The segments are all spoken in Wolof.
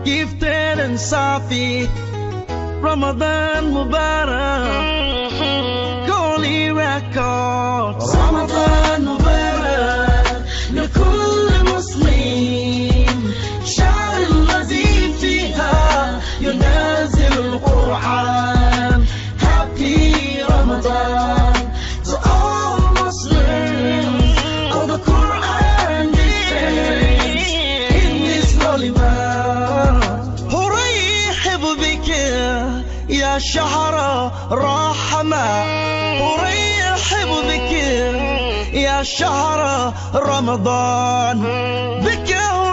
gifted and Safi. Ramadan Mubarak, Holy Records. Ramadan Mubarak, لكل مسلم شهر الذي فيها ينازل القرآن Happy Ramadan to all Muslims of the Quran descends in this holy month أرحب بك يا شهر رحمة أرحب بك يا شهر رمضان بك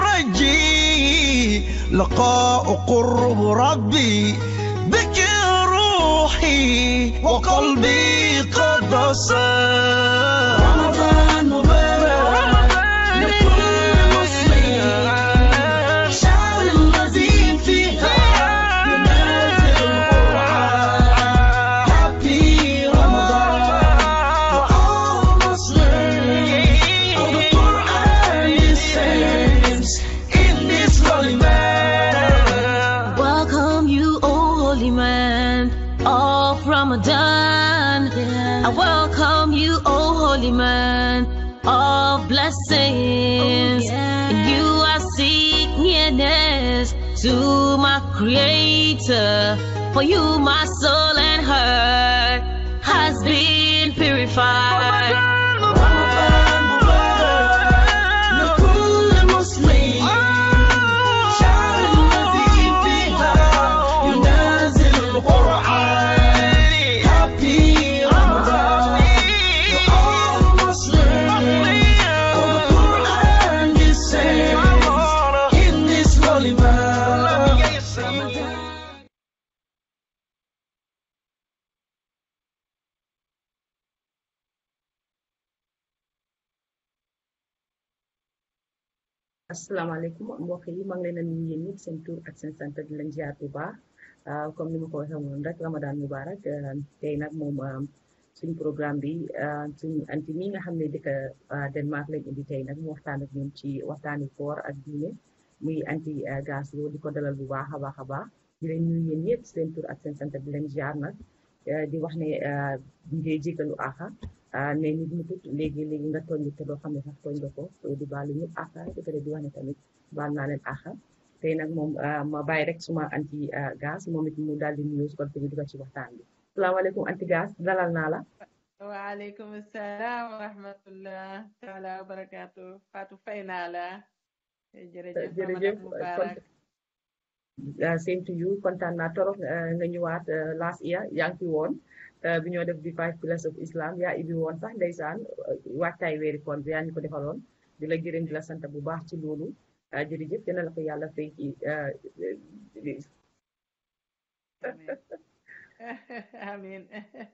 أرجي لقاء قرب ربي بك روحي وقلبي قد صار رمضان مبارك لكل مسلم شهر الذي فيها ينازل القرآن Happy Ramadan to all Muslims of the Quran descends in this holy man. Welcome you, O holy man of Ramadan. I welcome you, O holy man of blessings. And you are seek nearness to my creator. For you, my soul and heart has been purified. رمضان مبارك لكل مسلم شهر الذي فيها ينازل القرآن Happy Ramadan to all Muslims of the Quran descends in this holy month asalaamaaleykum mbokk yi maa ngi leen a nuyu yéen ñëpp seen tur ak seen sant di leen ziar bu baax ah, comme ni ma ko waxee woon rek Ramadan Mubarak ah, tey nag moom ah, suñ programme bi ah, suñ anti mi nga xam ne dëkk ah, Denmark lañ indi tey nag mu waxtaan ak ñun ci waxtaani koor ak diine muy anti gas loo di ko dalal bu baax a baax a baax di leen nuyu yéen ñëpp seen tur ak seen sant di leen ziar nag ah, di wax ne ah, ngeen jégalu axa ah ne nit mu tut léegi léegi nga tooñ te doo xam ne sax tooñ nga ko so di baalu ñëpp àqa ba pare di wax ne tamit baal naa leen àqa tey nag moom ah, ma bàyyi rek suma anti ah, gaz moom it mu daal di nuyoo su ko defee ñu dugal ci waxtaan bi salaamaaleykum anti gaz dalal naa la waaleykum salaam wa rahmatullah taala wa barakaatu Fatou fay naa la jërëjëf jërëjëf Ramadan Mubarak uh, same to you kontaan naa torop uh, nga ñëwaat uh, last year yaa ngi fi woon uh, bi ñoo def di five pillars of Islam yaa ibi woon sax ndeysaan uh, waajtaay weeri koor bi yaa ñu ko defaloon di la gërëm di la sant bu baax ci loolu uh, jërëjëf dina la ko yàlla fay ci uh, amin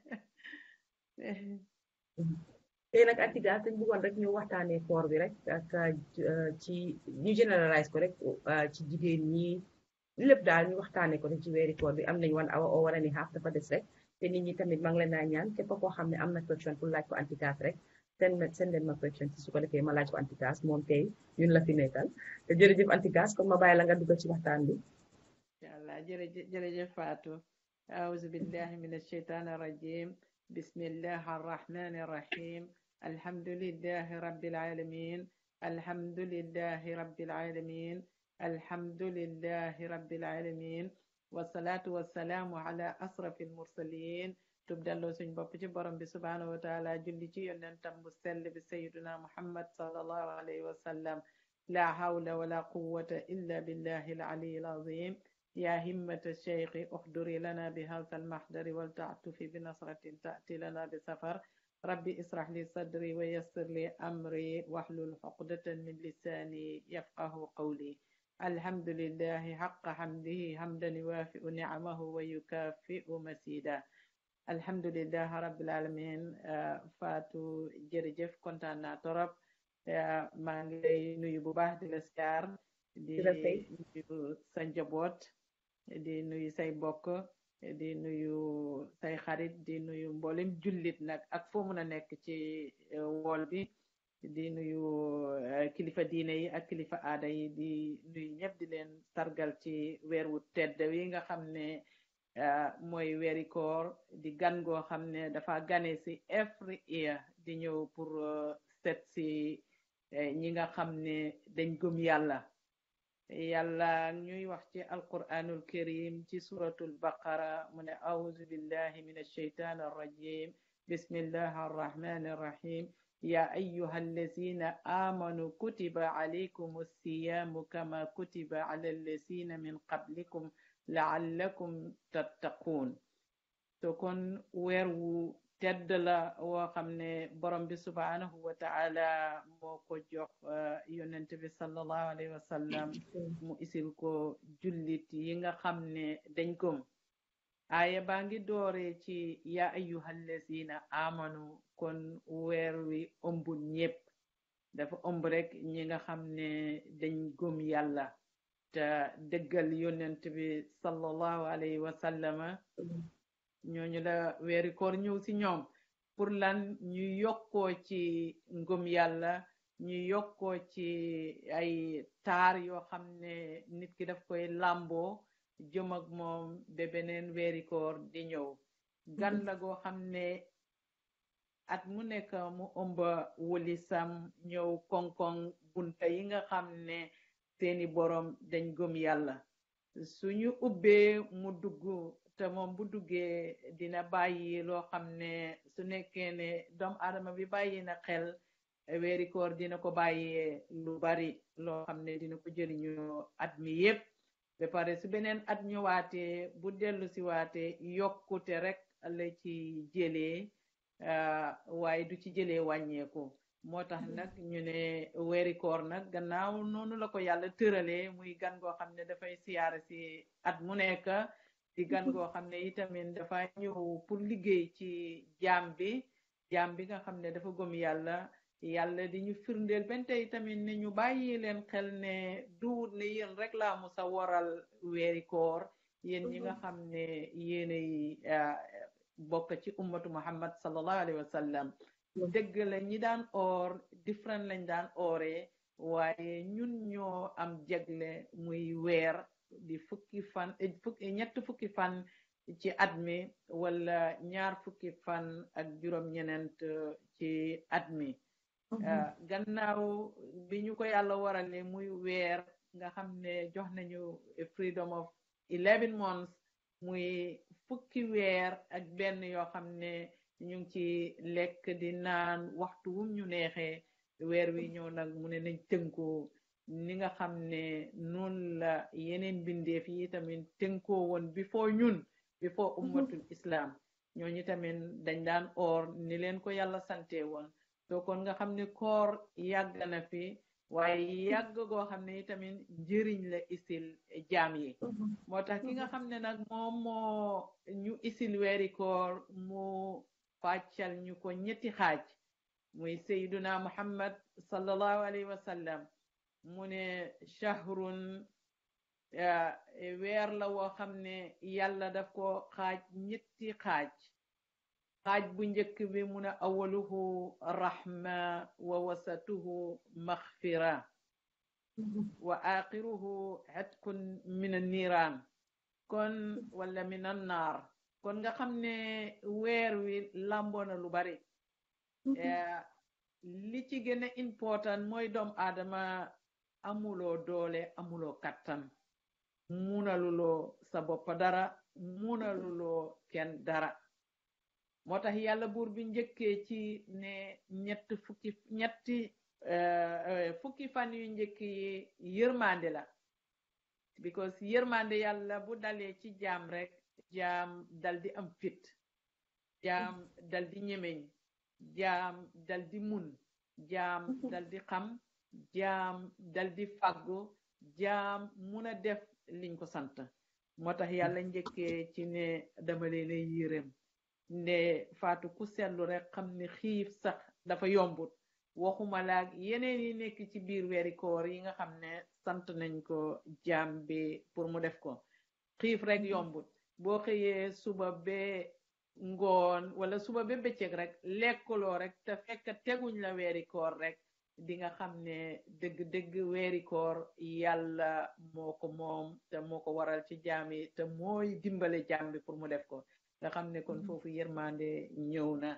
tey nag actigas dañ bëggoon rek ñu waxtaanee koor bi rek ak uh, ci ñu généralise ko rek uh, ci jigéen ñi lépp daal ñu waxtaanee ko rek ci weeri koor bi am nañ one hour or one and a half dafa des rek te nit ñi tamit maa ngi leen naa ñaan képp koo xam ne am na question pour laaj ko antigas rek seen seen leen ma question ci su ko defee ma laaj ko antigas moom tey ñun la fi nekkal te jërëjëf antigas kon ma bàyyi la nga dugg ci waxtaan bi inshallah jërëjëf jërëjëf Fatou أعوذ بالله من الشيطان الرجيم بسم الله الرحمن الرحيم الحمد لله رب العالمين الحمد لله رب العالمين الحمد لله رب العالمين والصلاة والسلام على أشرف المرسلين tubdalloo suñ bopp ci borom bi subhaanahu wa taala julli ci yonentam bu sell bi sayiduna muhammad sallallahu alayhi wa sallam la hawla wala quwwata illa billahi al-ali al-azim يا همة الشيخ احضري لنا بهذا المحضر ولتعطفي بنصرة تأتي لنا بسفر ربي اسرح لي صدري ويسر لي أمري واحلل عقدة من لساني يفقه قولي الحمد لله حق حمده حمدا يوافئ نعمه ويكافئ مسيدا الحمد لله رب العالمين آه، فاتو جرجف كنت أنا ترب آه، maa ngi lay nuyu bu baax di la siyaar di Di la fay. nuyu sa njaboot di nuyu say mbokk di nuyu say xarit di nuyu mboolem jullit nag ak foo mën a nekk ci eh, wool bi di nuyu kilifa diine yi ak kilifa aada yi di nuyu ñëpp di leen sargal ci weer wu tedd wi nga xam ne mooy weeri koor di gan goo xam ne dafa gane si every year di ñëw pour set si ñi nga xam ne dañ gëm yàlla yàlla ñuy wax ci alquranul karim ci suratul baqara mu ne auzu billahi min alsheytan arrajim bismillahi arrahmani arrahim يا أيها الذين آمنوا كتب عليكم الصيام كما كتب على الذين من قبلكم لعلكم تتقون تكون ويرو tedd la woo xam ne borom bi subhanahu wa taala moo ko jox yonent bi sallallahu alayhi wa sallam mu isil ko jullit yi nga xam ne dañ gëm aaya baa ngi doore ci ya ayyuhallazina amanu kon weer wi ëmbul ñépp dafa ëmb rek ñi nga xam ne dañ gëm yàlla te dëggal yonent bi sallallahu alayhi wa sallama ñooñu la weeri koor ñëw ci ñoom pour lan ñu yokkoo ci ngëm yàlla ñu yokkoo ci ay taar yoo xam ne nit ki daf koy làmboo jëm ak moom ba beneen weeri koor di ñëw gan la goo xam ne at mu nekk mu ëmba wulisam ñëw koŋ-koŋ bunta yi nga xam ne seeni borom dañ gëm yàlla suñu ubbee mu dugg te moom bu duggee dina bàyyi loo xam ne su nekkee ne doomu aadama bi bàyyi na xel weeri koor dina ko bàyyee lu bari loo xam ne dina ko jëriñoo at mi yépp ba pare su beneen at ñëwaatee bu dellu si waatee yokkute rek la ci jëlee waaye du ci jëlee wàññeeku moo tax nag ñu ne weeri koor nag gannaaw noonu la ko yàlla tëralee muy gan goo xam ne dafay siyaare si at mu nekk di gan goo xam ne itamit dafa ñëw pour liggéey ci jaam bi jaam bi nga xam ne dafa gëm yàlla yàlla di ñu firndeel benn tey tamit ne ñu bàyyi leen xel ne duwut ne yéen rek laa musa waral weeri koor yéen ñi nga xam ne yéenay bokk ci ummatu muhammad sallallahu alayhi wa sallam dëgg la ñi daan oor different lañ daan ooree waaye ñun ñoo am jegle muy weer di fukki fan fukki ñett fukki fan ci at mi wala ñaar fukki fan ak juróom-ñeneent ci at mi gannaaw bi ñu ko yàlla warale muy weer nga xam ne jox nañu freedom of eleven months muy fukki weer ak benn yoo xam ne ñu ngi ci lekk di naan waxtu wum ñu neexee weer wi ñëw nag mu ne nañ tënkoo ni nga xam ne noonu la yeneen bindeef yi tamit tënkoo woon before ñun before ummatul islam ñooñu tamit dañ daan oor ni leen ko yàlla sante woon soo kon nga xam ne koor yàgg na fi waaye yàgg goo xam ne itamit njëriñ la isil jaam yi moo tax ki nga xam ne nag moom moo ñu isil weeri koor mu fàccal ñu ko ñetti xaaj muy sayduna muhammad sallallahu alayhi wa sallam mu ne shahrun weer la woo xam ne yàlla daf ko xaaj ñetti xaaj xaaj bu njëkk bi mu ne awaluhu rahma wa wasatuhu maghfira wa axiruhu xetkun min an-niiraan kon wala min an-naar kon nga xam ne weer wi lamboo na lu bari li ci gën a important mooy doom aadama amuloo doole amuloo kattan munaluloo sa bopp dara munaluloo kenn dara moo tax yàlla buur bi njëkkee ci ne ñett fukki ñetti fukki fan yu njëkk yi yërmande la because yërmande yàlla bu dalee ci jaam rek jaam dal di am fit jaam dal di ñemeñ jaam dal di mun jaam dal di xam jaam dal di fàggu jaam mun a def liñ ko sant moo tax yàlla njëkkee ci ne dama leen a yërëm nde faatu ku seetlu rek xam ne xiif sax dafa yombut waxuma laak yeneen yi nekk ci biir weeri koor yi nga xam ne sant nañ ko jaam bi pour mu def ko xiif rek yombut boo xëyee suba be ngoon wala suba be bëccëg rek lekkuloo rek te fekk teguñ la weeri koor rek di nga xam ne dëgg-dëgg weeri koor yàlla moo ko moom te moo ko waral ci jaam yi te mooy dimbale jaam bi pour mu def ko nga xam ne kon foofu yërmande ñëw na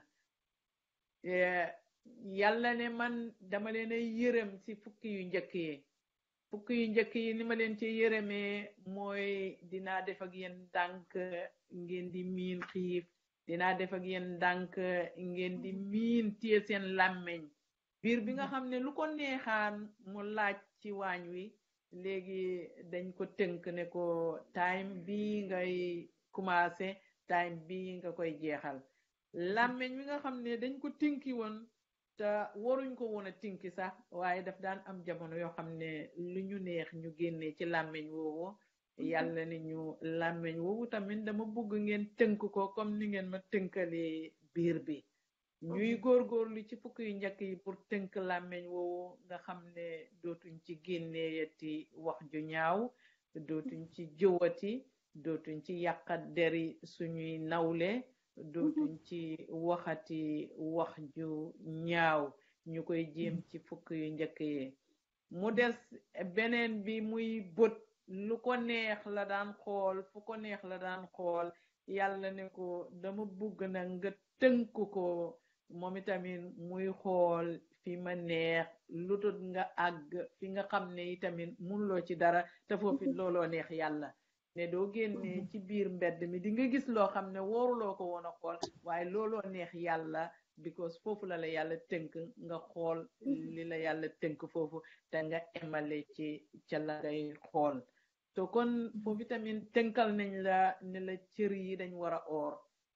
yàlla ne man dama leen a yërëm ci fukki yu njëkk yi fukki yu njëkk yi ni ma leen ci yërëmee mooy dinaa def ak yéen ndànk ngeen di miin xiif dinaa def ak yéen ndànk ngeen di miin téye seen làmmeñ biir bi nga xam ne lu ko neexaan mu laaj ci waañ wi léegi dañ ko tënk ne ko time bi ngay commencé time bi nga koy jeexal làmmeñ wi nga xam ne dañ ko tinki woon te waruñ ko woon a tinki sax waaye daf daan am jamono yoo xam ne lu ñu neex ñu génnee ci làmmeñ woowu yàlla ni ñu làmmeñ woowu tamit dama bëgg ngeen tënk ko comme ni ngeen ma tënkalee biir bi ñuy góorgóorlu ci fukk yu njëkk yi pour tënk làmmeñ woowu nga xam ne dootuñ ci génneeyati wax ju ñaaw dootuñ ci jëwati dootuñ ci yàqat deri suñuy nawle dootuñ ci waxati wax ju ñaaw ñu koy jéem ci fukk yu njëkk yi mu des beneen bi muy bët lu ko neex la daan xool fu ko neex la daan xool yàlla ne ko dama bugg na nga tënk ko moom itamit muy xool fi ma neex lu tut nga àgg fi nga xam ne itamit munloo ci dara te foofu looloo neex yàlla ne doo génnee ci biir mbedd mi di nga gis loo xam ne waruloo ko woon a xool waaye looloo neex yàlla because foofu la la yàlla tënk nga xool li la yàlla tënk foofu te nga emale ci ca la ngay xool to kon foofu tamit tënkal nañ la ne la cër yi dañ war a oor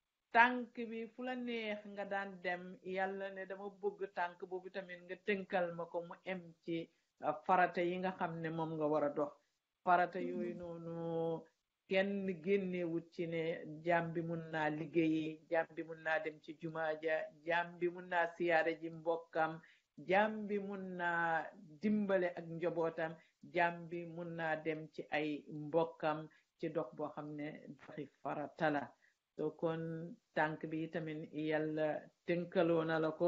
tànk bi fu la neex nga daan dem yàlla ne dama bëgg tànk boobu tamit nga tënkal ma ko mu em ci farata yi nga xam ne moom nga war a dox farata yooyu noonu kenn génnewut ci ne jaam bi mun naa liggéeyi jaam bi mun naa dem ci jumaaja jaam bi mun naa siyaare ji mbokkam jaam bi mun naa dimbale ak njobootam jaam bi mun naa dem ci ay mbokkam ci dox boo xam ne doxi farata la so kon tànk bi tamit yàlla tënkaloo na la ko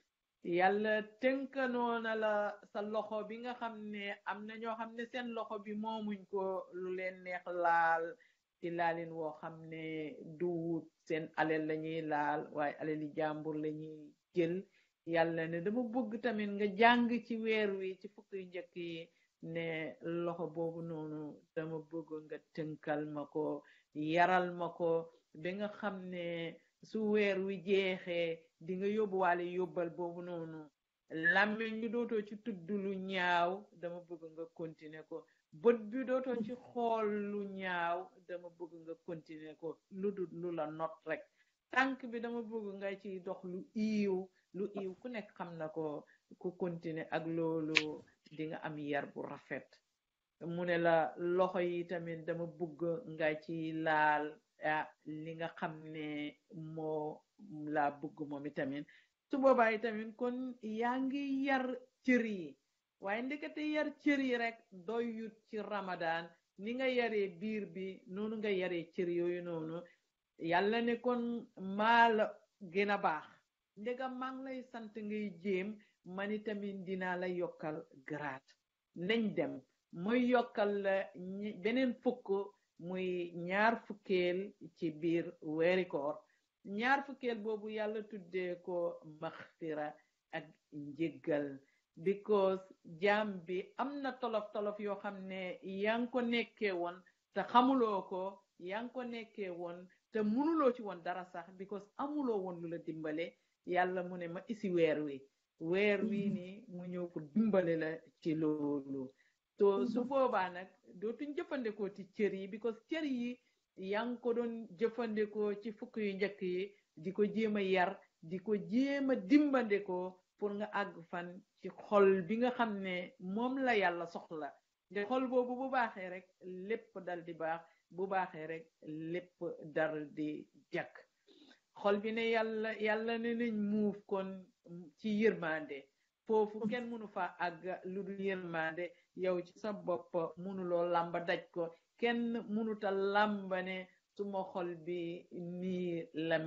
yàlla tënkanoo na la sa loxo bi nga xam ne am na ñoo xam ne seen loxo bi moomuñ ko lu leen neex laal ci laalin woo xam ne duwut seen alal la ñuy laal waaye alali jàmbur la ñuy jël yàlla ne dama bëgg tamit nga jàng ci weer wi ci fukk yu njëkk yi ne loxo boobu noonu dama bëgg nga tënkal ma ko yaral ma ko ba nga xam ne su weer wi jeexee di nga yóbbuwaale yóbbal boobu noonu làmmiñ bi dootoo ci tudd lu ñaaw dama bëgg nga continuer ko bët bi dootoo ci xool lu ñaaw dama bëgg nga continuer ko lu dul lu la not rek tànk bi dama bëgg nga ci dox lu iiw lu iiw ku nekk xam na ko ku continuer ak loolu di nga am yar bu rafet mu ne la loxo yi tamit dama bëgg nga ci laal ah li nga xam ne moo laa bëgg moom itamit su boobaa itamit kon yaa ngi yar cër yi waaye ndekete yar cër yi rek doyut ci ramadan ni nga yaree biir bi noonu nga yaree cër yooyu noonu yàlla ne kon maa la gën a baax ndega maa ngi lay sant ngay jéem man itamit dinaa la yokkal garaat nañ dem mooy yokkal la beneen fukk muy ñaar fukkeel ci biir weeri koor ñaar fukkeel boobu yàlla tuddee ko maxfira ak njéggal because jaam bi am na tolof tolof yoo xam ne yaa ngi ko nekkee woon te xamuloo ko yaa ngi ko nekkee woon te mënuloo ci woon dara sax because amuloo woon lu la dimbale yàlla mu ne ma isi weer wi weer wi ni mu ñëw ko dimbale la ci loolu to su boobaa nag dootuñ jëfandikoo ci cër yi because cër yi yaa ngi ko doon jëfandikoo ci fukk yu njëkk yi di ko jéem a yar di ko jéem a dimbandikoo pour nga àgg fan ci xol bi nga xam ne moom la yàlla soxla te xol boobu bu baaxee rek lépp dal di baax bu baaxee rek lépp dal di jàkk xol bi ne yàlla yàlla ne nañ muuf kon ci yërmande foofu kenn mënu fa àgg lu dul yërmande yow ci sa bopp mënuloo làmba daj ko kenn mënuta làmba ne suma xol bi nii la mel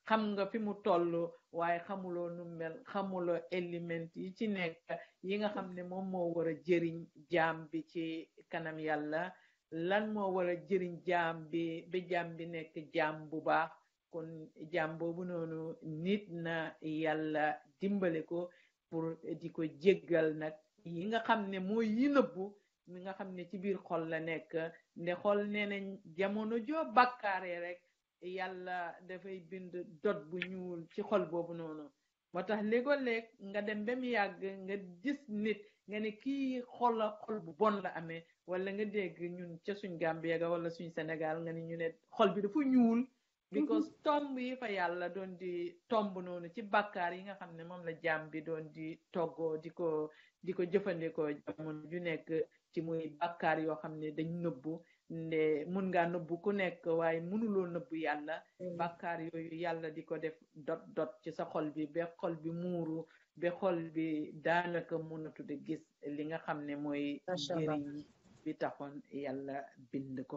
xam nga fi mu toll waaye xamuloo nu mel xamuloo élément yi ci nekk yi nga xam ne moom moo war a jëriñ jaam bi ci kanam yàlla lan moo war a jëriñ jaam bi ba jaam bi nekk jaam bu baax kon jaam boobu noonu nit na yàlla dimbale ko pour di ko jéggal nag yi nga xam ne mooy yi nëbbu mi nga xam ne ci biir xol la nekk nde xol nee nañ jamono joo bàkkaaree rek yàlla dafay bind dot bu ñuul ci xol boobu noonu moo tax léegoo-léeg nga dem ba mu yàgg nga gis nit nga ne kii xola xol bu bon la amee wala nga dégg ñun ca suñ Gambie ga wala suñ Sénégal nga ne ñu ne xol bi dafa ñuul because tomb yi fa yàlla doon di tomb noonu ci bàkkaar yi nga xam ne moom la jaam bi doon di toggoo di ko di ko jëfandikoo jamono ju nekk ci muy bàkkaar yoo xam ne dañ nëbbu nde mun ngaa nëbbu ku nekk waaye mënuloo nëbbu yàlla bàkkaar yooyu yàlla di ko def dot dot ci sa xol bi ba xol bi muuru ba xol bi daanaka mënatu di gis li nga xam ne mooy Masha Allah. njëriñ bi taxoon yàlla bind ko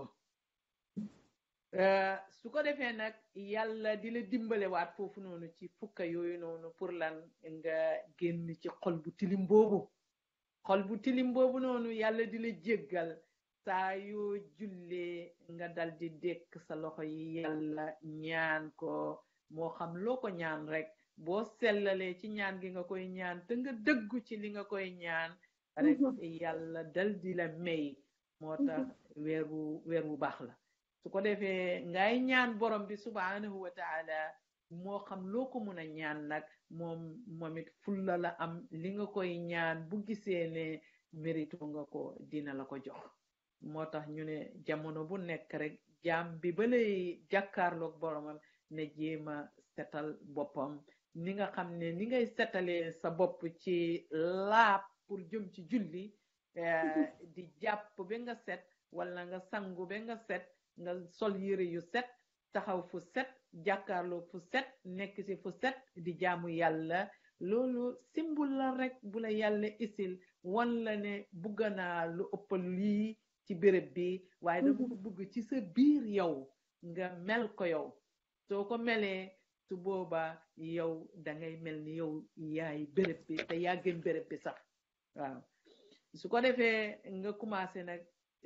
Euh, su ko defee nag yàlla di la dimbale waat foofu noonu ci fukka yooyu noonu pour lan nga génn ci xol bu tilim boobu xol bu tilim boobu noonu yàlla di la jéggal saa yoo jullee nga dal di dékk sa loxo yi yàlla ñaan ko moo xam loo ko ñaan rek boo sellalee ci ñaan gi nga koy ñaan te nga dëggu ci li nga koy ñaan rek yàlla dal di la may moo tax weer wu weer wu baax la su ko defee ngay ñaan borom bi subhanahu wa taala moo xam loo ko mun a ñaan nag moom moom it fulla la am li nga koy ñaan bu gisee ne mérito nga ko dina la ko jox moo tax ñu ne jamono bu nekk rek jaam bi ba lay jàkkaarloog boromam ne jéema setal boppam ni nga xam ne ni ngay setalee sa bopp ci laab pour jëm ci julli eh, di jàpp ba nga set wala nga sangu ba nga set nga sol yére yu set taxaw fu set jàkkaarloo fu set nekk ci fu set di jaamu yàlla loolu simbul la rek bu la yàlla isil wan la ne bugg naa lu ëpp lii ci béréb bi waaye dama ko bugg ci sa biir yow nga mel ko yow soo ko melee su boobaa yow dangay mel ni yow yaay béréb bi te yaa gën béréb bi sax waaw su ko defee nga commencé nag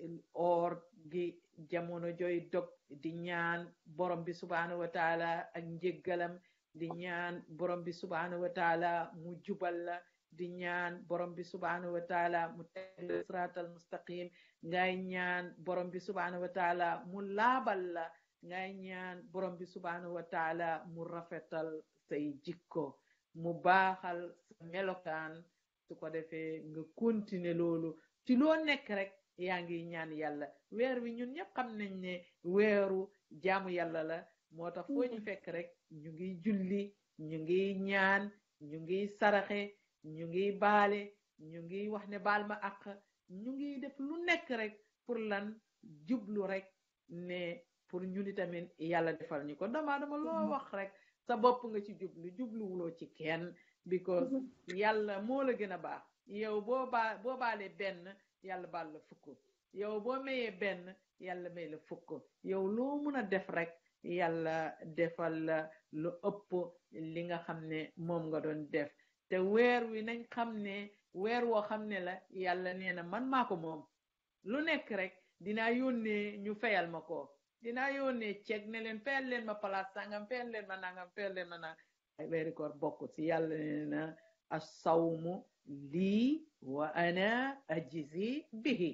or gi jamono joy dog di ñaan borom bi subhanahu wa taala ak njéggalam di ñaan borom bi subhanahu wa taala mu jubal la di ñaan borom bi subhanahu wa taala mu teg la siratal mustaqim ngay ñaan borom bi subhanahu wa taala mu laabal la ngay ñaan borom bi subhanahu wa taala mu rafetal say jikko mu baaxal sa melokaan su ko defee nga continuer loolu ci loo nekk rek yaa ngi ñaan yàlla weer wi ñun ñëpp xam nañ ne weeru jaamu yàlla la moo tax foo ñu fekk rek ñu ngi julli ñu ngi ñaan ñu ngi saraxe ñu ngi baale ñu ngi wax ne baal ma àq ñu ngi def lu nekk rek pour lan jublu rek ne pour ñu ni tamit yàlla defal ñu ko dama dama loo wax rek sa bopp nga ci jublu jubluwuloo ci kenn because yàlla moo la gën a baax yow boo baa boo baalee benn yàlla baal la fukk yow boo mayee benn yàlla may la fukk yow loo mun a def rek yàlla defal la lu ëpp li nga xam ne moom nga doon def te weer wi nañ xam ne weer woo xam ne la yàlla nee na man maa ko moom lu nekk rek dinaa yónnee ñu fayal ma ko dinaa yónnee ceeg ne leen fayal leen ma palaas sangam fayal leen ma nangam fayal leen ma nangam ay weeri koor bokk ci yàlla nee na assawmu lii wa ana ajizi bihi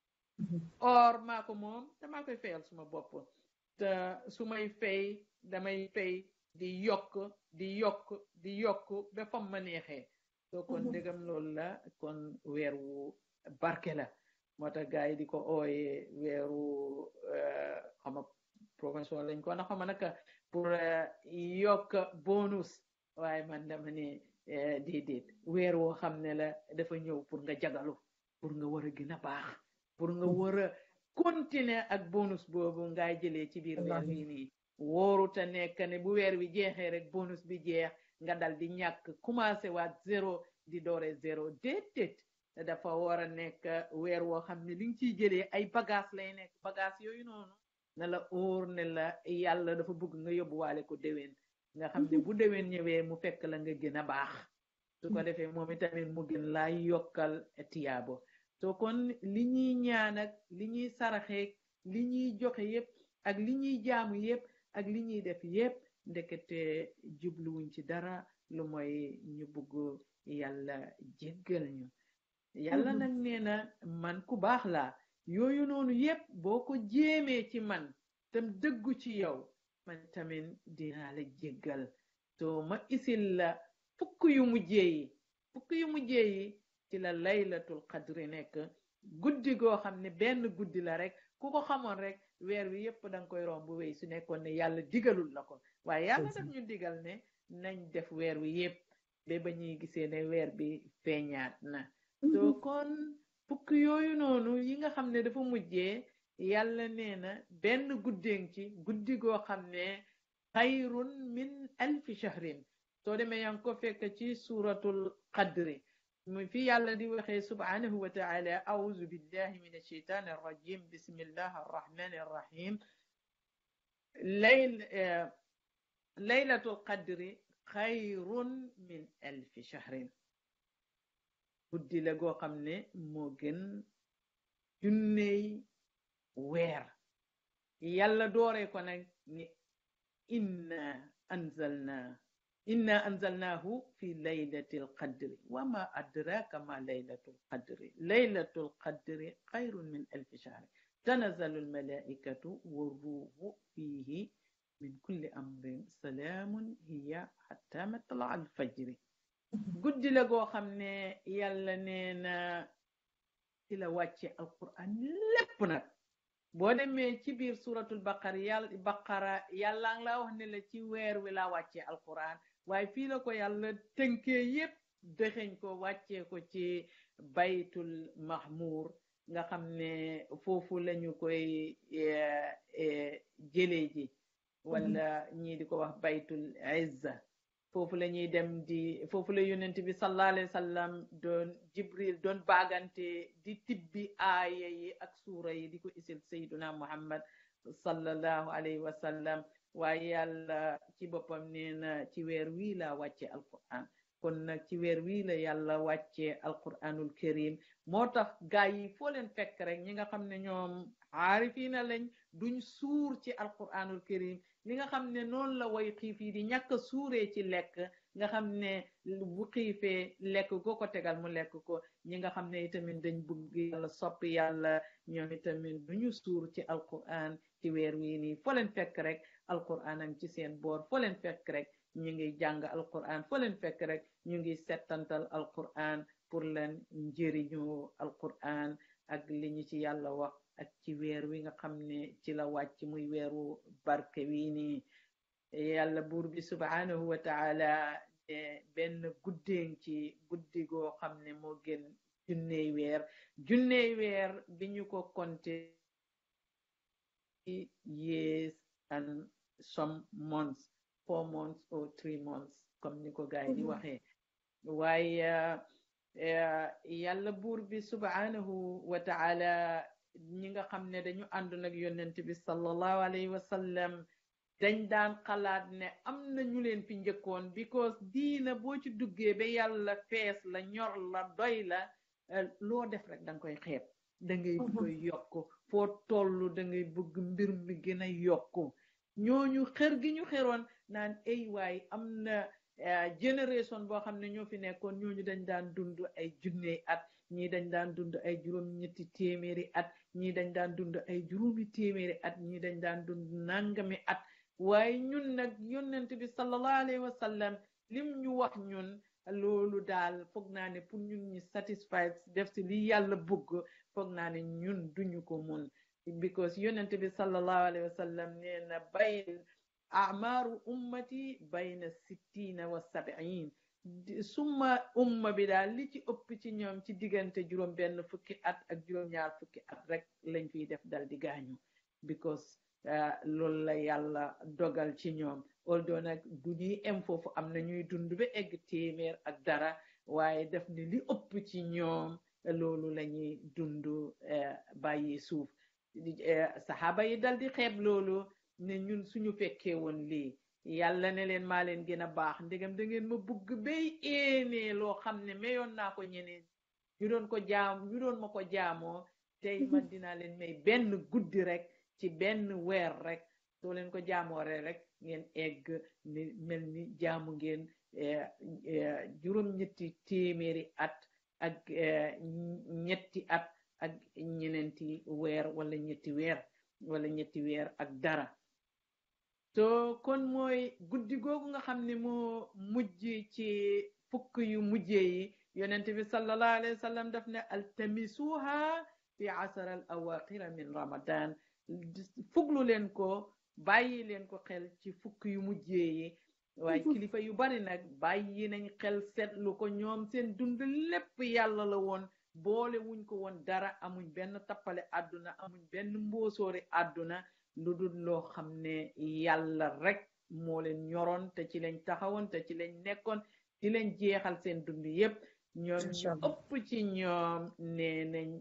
or maa ko moom damaa koy fayal suma bopp te su may fay damay fay di yokk di yokk di yokk ba fam ma neexee soo kon ndegam loolu la kon weer wu barke la moo tax gars yi di ko ooye weeru xama promotion lañ ko na xama naka pour yokk bonus waaye man dama ne déedéet weer woo xam ne la dafa ñëw pour nga jagalu pour nga war a gën a baax pour nga war a continuer ak bonus boobu ngay jëlee ci biir weer wi nii wóoru te nekk ne bu weer wi jeexee rek bonus bi jeex nga dal di ñàkk commencé waat zéro di doore zéro déedéet dafa war a nekk weer woo xam ne li nga ciy jëlee ay bagage lay nekk bagage yooyu noonu na la óor ne la yàlla dafa bëgg nga yóbbuwaale ko déwén nga xam ne bu déwén ñëwee mu fekk la nga gën a baax su ko defee moom itamit mu gën laa yokkal tiyaabo so kon li ñuy ñaan ak li ñuy saraxeek li ñuy joxe yépp ak li ñuy jaamu yépp ak li ñuy def yépp ndekete jubluwuñ ci dara lu mooy ñu bugg yàlla jéggal ñu yàlla nag nee na man ku baax laa yooyu noonu yépp boo ko jéemee ci man tam dëggu ci yow man tamit dinaa la jéggal so ma isil la fukk yu mujjee yi fukk yu mujjee yi ci la laylatul qadri nekk guddi goo xam ne benn guddi la rek ku ko xamoon rek weer wi yépp danga koy romb wéy su nekkoon ne yàlla digalul la ko waaye yàlla daf ñu digal ne nañ def weer wi yépp ba ba ñuy gisee ne weer bi feeñaat na so kon fukk yooyu noonu yi nga xam ne dafa mujjee yàlla nee na benn guddéeng ci guddi goo xam ne xayrun min alfi shahrin soo demee yaa ngi ko fekk ci suratul qadri mu fi yàlla di waxee subhanahu wa taala auzu billahi min alsheitan arrajim bismillah arrahmani arrahim layl laylatul qadri xayrun min alfi shahrin guddi la goo xam ne moo gën junney weer yàlla dooree ko nag ni inna anzalna inna anzalnahu fi laylatil qadri wa ma adraka ma laylatul qadri laylatul qadri xayrun min alfi shahri tanazzalu almalaikatu warruhu fihi min kulli amrin salaamun hiya hatta matla alfajri guddi la goo xam ne yàlla nee na ci la wàcce alquran lépp nag boo demee ci biir suratul baqara yàlla baqara yàlla ngi la wax ne la ci weer wi laa wàccee alquran waaye fii la ko yàlla tënkee yépp dëxeñ ko wàccee ko ci baytul mahmur nga xam ne foofu lañu koy jëlee ji wala ñii di ko wax baytul izza foofu la ñuy dem di foofu la yonent bi sallallahu alayhi wa sallam doon jibril doon baagante di tibbi aaya yi ak suura yi di ko isil sayduna muhammad sallallahu alayhi wa sallam waaye yàlla ci boppam nee na ci weer wii la wàcce alquran kon nag ci weer wii la yàlla wàcce alquranul karim moo tax gaay yi foo leen fekk rek ñi nga xam ne ñoom aarifiina lañ duñ suur ci alquranul karim li nga xam ne noonu la way xiif yi di ñàkk suuree ci lekk nga xam ne bu xiifee lekk goo ko tegal mu lekk ko ñi nga xam ne itamit dañ bëgg yàlla sopp yàlla ñoom itamit duñu suur ci alquran ci weer wii nii foo leen fekk rek alquran am ci seen boor foo leen fekk rek ñu ngi jàng alquran foo leen fekk rek ñu ngi settantal alquran pour leen njëriñu alquran ak li ñu ci yàlla wax ak ci weer wi nga xam ne ci la wàcc muy weeru barke wii nii yàlla buur bi subhanahu wa taala benn guddeen ci guddi goo xam ne moo gën junney weer junney weer bi ñu ko konte years and some months four months or three months comme ni ko gaay di waxee waaye yàlla buur bi subhanahu wa taala ñi nga xam ne dañu ànd nag yonent bi sallallahu alayhi wa sallam dañ daan xalaat ne am na ñu leen fi njëkkoon because diina boo ci duggee ba yàlla fees la ñor la doy la loo def rek danga koy xeeb da ngay koy yokk foo toll da ngay bëgg mbir mi gën a yokku ñooñu xër gi ñu xeroon naan ay waay am na génération boo xam ne ñoo fi nekkoon ñooñu dañ daan dund ay junney at ñii dañ daan dund ay juróom ñetti téeméeri at ñii dañ daan dund ay juróomi téeméeri at ñii dañ daan dund nangami at waaye ñun nag yonent bi sallallahu alayhi wa sallam lim ñu wax ñun loolu daal foog naa ne pour ñun ñi satisfied def si li yàlla bëgg foog naa ne ñun duñu ko mun because yonent bi sallallahu alayhi wa sallam nee na bayn amaaru ummati bayna sittina wa sabiin suma umma bi daal li ci ëpp ci ñoom ci diggante juróom benn fukki at ak juróom ñaar fukki at rek lañ fiy def dal di gaañu because loolu la yàlla dogal ci ñoom although nag du ñuy em foofu am na ñuy dund ba egg téeméer ak dara waaye def ni li ëpp ci ñoom loolu la ñuy dund bàyyi suuf saxaaba yi dal di xeeb loolu ne ñun suñu fekkee woon lii yàlla ne leen maa leen gën a baax ndegam da ngeen ma bugg bay éenee loo xam ne mayoon naa ko ñeneen ñu doon ko jaam ñu doon ma ko jaamoo tey man dinaa leen may benn guddi rek ci benn weer rek soo leen ko jaamoore rek ngeen egg ni mel ni jaamu ngeen juróom-ñetti téeméeri at ak ñetti at ak ñeneenti weer wala ñetti weer wala ñetti weer ak dara so kon mooy guddi googu nga xam ne moo mujj ci fukk yu mujjee yi yonent bi sallallahu alayhi wa sallam daf ne altamisuha fi asar al awaqira min ramadan fuglu leen ko bàyyi leen ko xel ci fukk yu mujjee yi waaye kilifa yu bari nag bàyyi nañ xel seetlu ko ñoom seen dund lépp yàlla la woon boole wuñ ko woon dara amuñ benn tappale àdduna amuñ benn mbóosóori àdduna lu dul loo xam ne yàlla rek moo leen ñoroon te ci lañ taxawoon te ci lañ nekkoon ci lañ jeexal seen dund yépp ñoom ñu ëpp ci ñoom nee nañ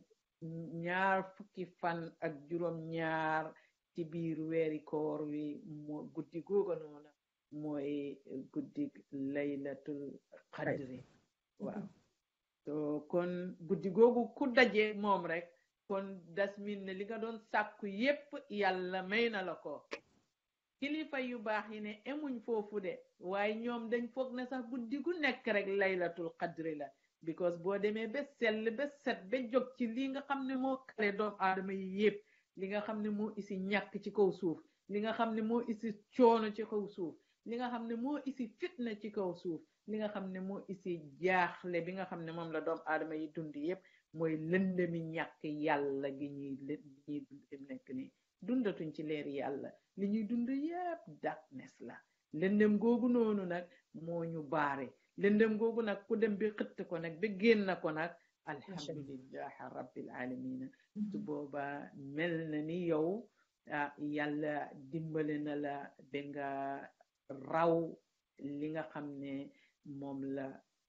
ñaar fukki fan ak juróom ñaar ci biir weeri koor wi moo guddi googa noona mooy guddi laylatul qadri waaw so kon guddi googu ku daje moom rek kon das min ne li nga doon sàkku yépp yàlla may na la ko kilifa yu baax yi ne emuñ foofu de waaye ñoom dañ foog ne sax guddi gu nekk rek laylatul qadri la because boo demee ba sell ba set ba jóg ci li nga xam ne moo kale doom aadama yi yépp li nga xam ne moo isi ñàkk ci kaw suuf li nga xam ne moo isi coono ci kaw suuf li nga xam ne moo isi fitna ci kaw suuf li nga xam ne moo isi jaaxle bi nga xam ne moom la doom aadama yi dund yépp mooy lëndëmi ñàkk yàlla gi ñuy ñuy dund fi mu nekk nii dundatuñ ci leer yàlla li ñuy dund yépp darkness la lëndëm googu noonu nag moo ñu baare lëndëm googu nag ku dem bi xëtt ko nag ba génn ko nag alhamdulillahi rabbil alamina su booba mel na ni yow ah yàlla dimbale na la ba nga raw li nga xam ne moom la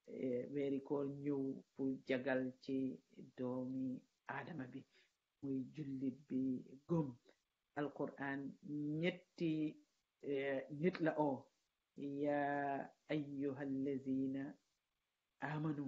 weeri koor ñëw pour jagal ci doomi aadama bi muy jullit bi gëm alquran ñetti nit la oo ya ayyuha allazina amanu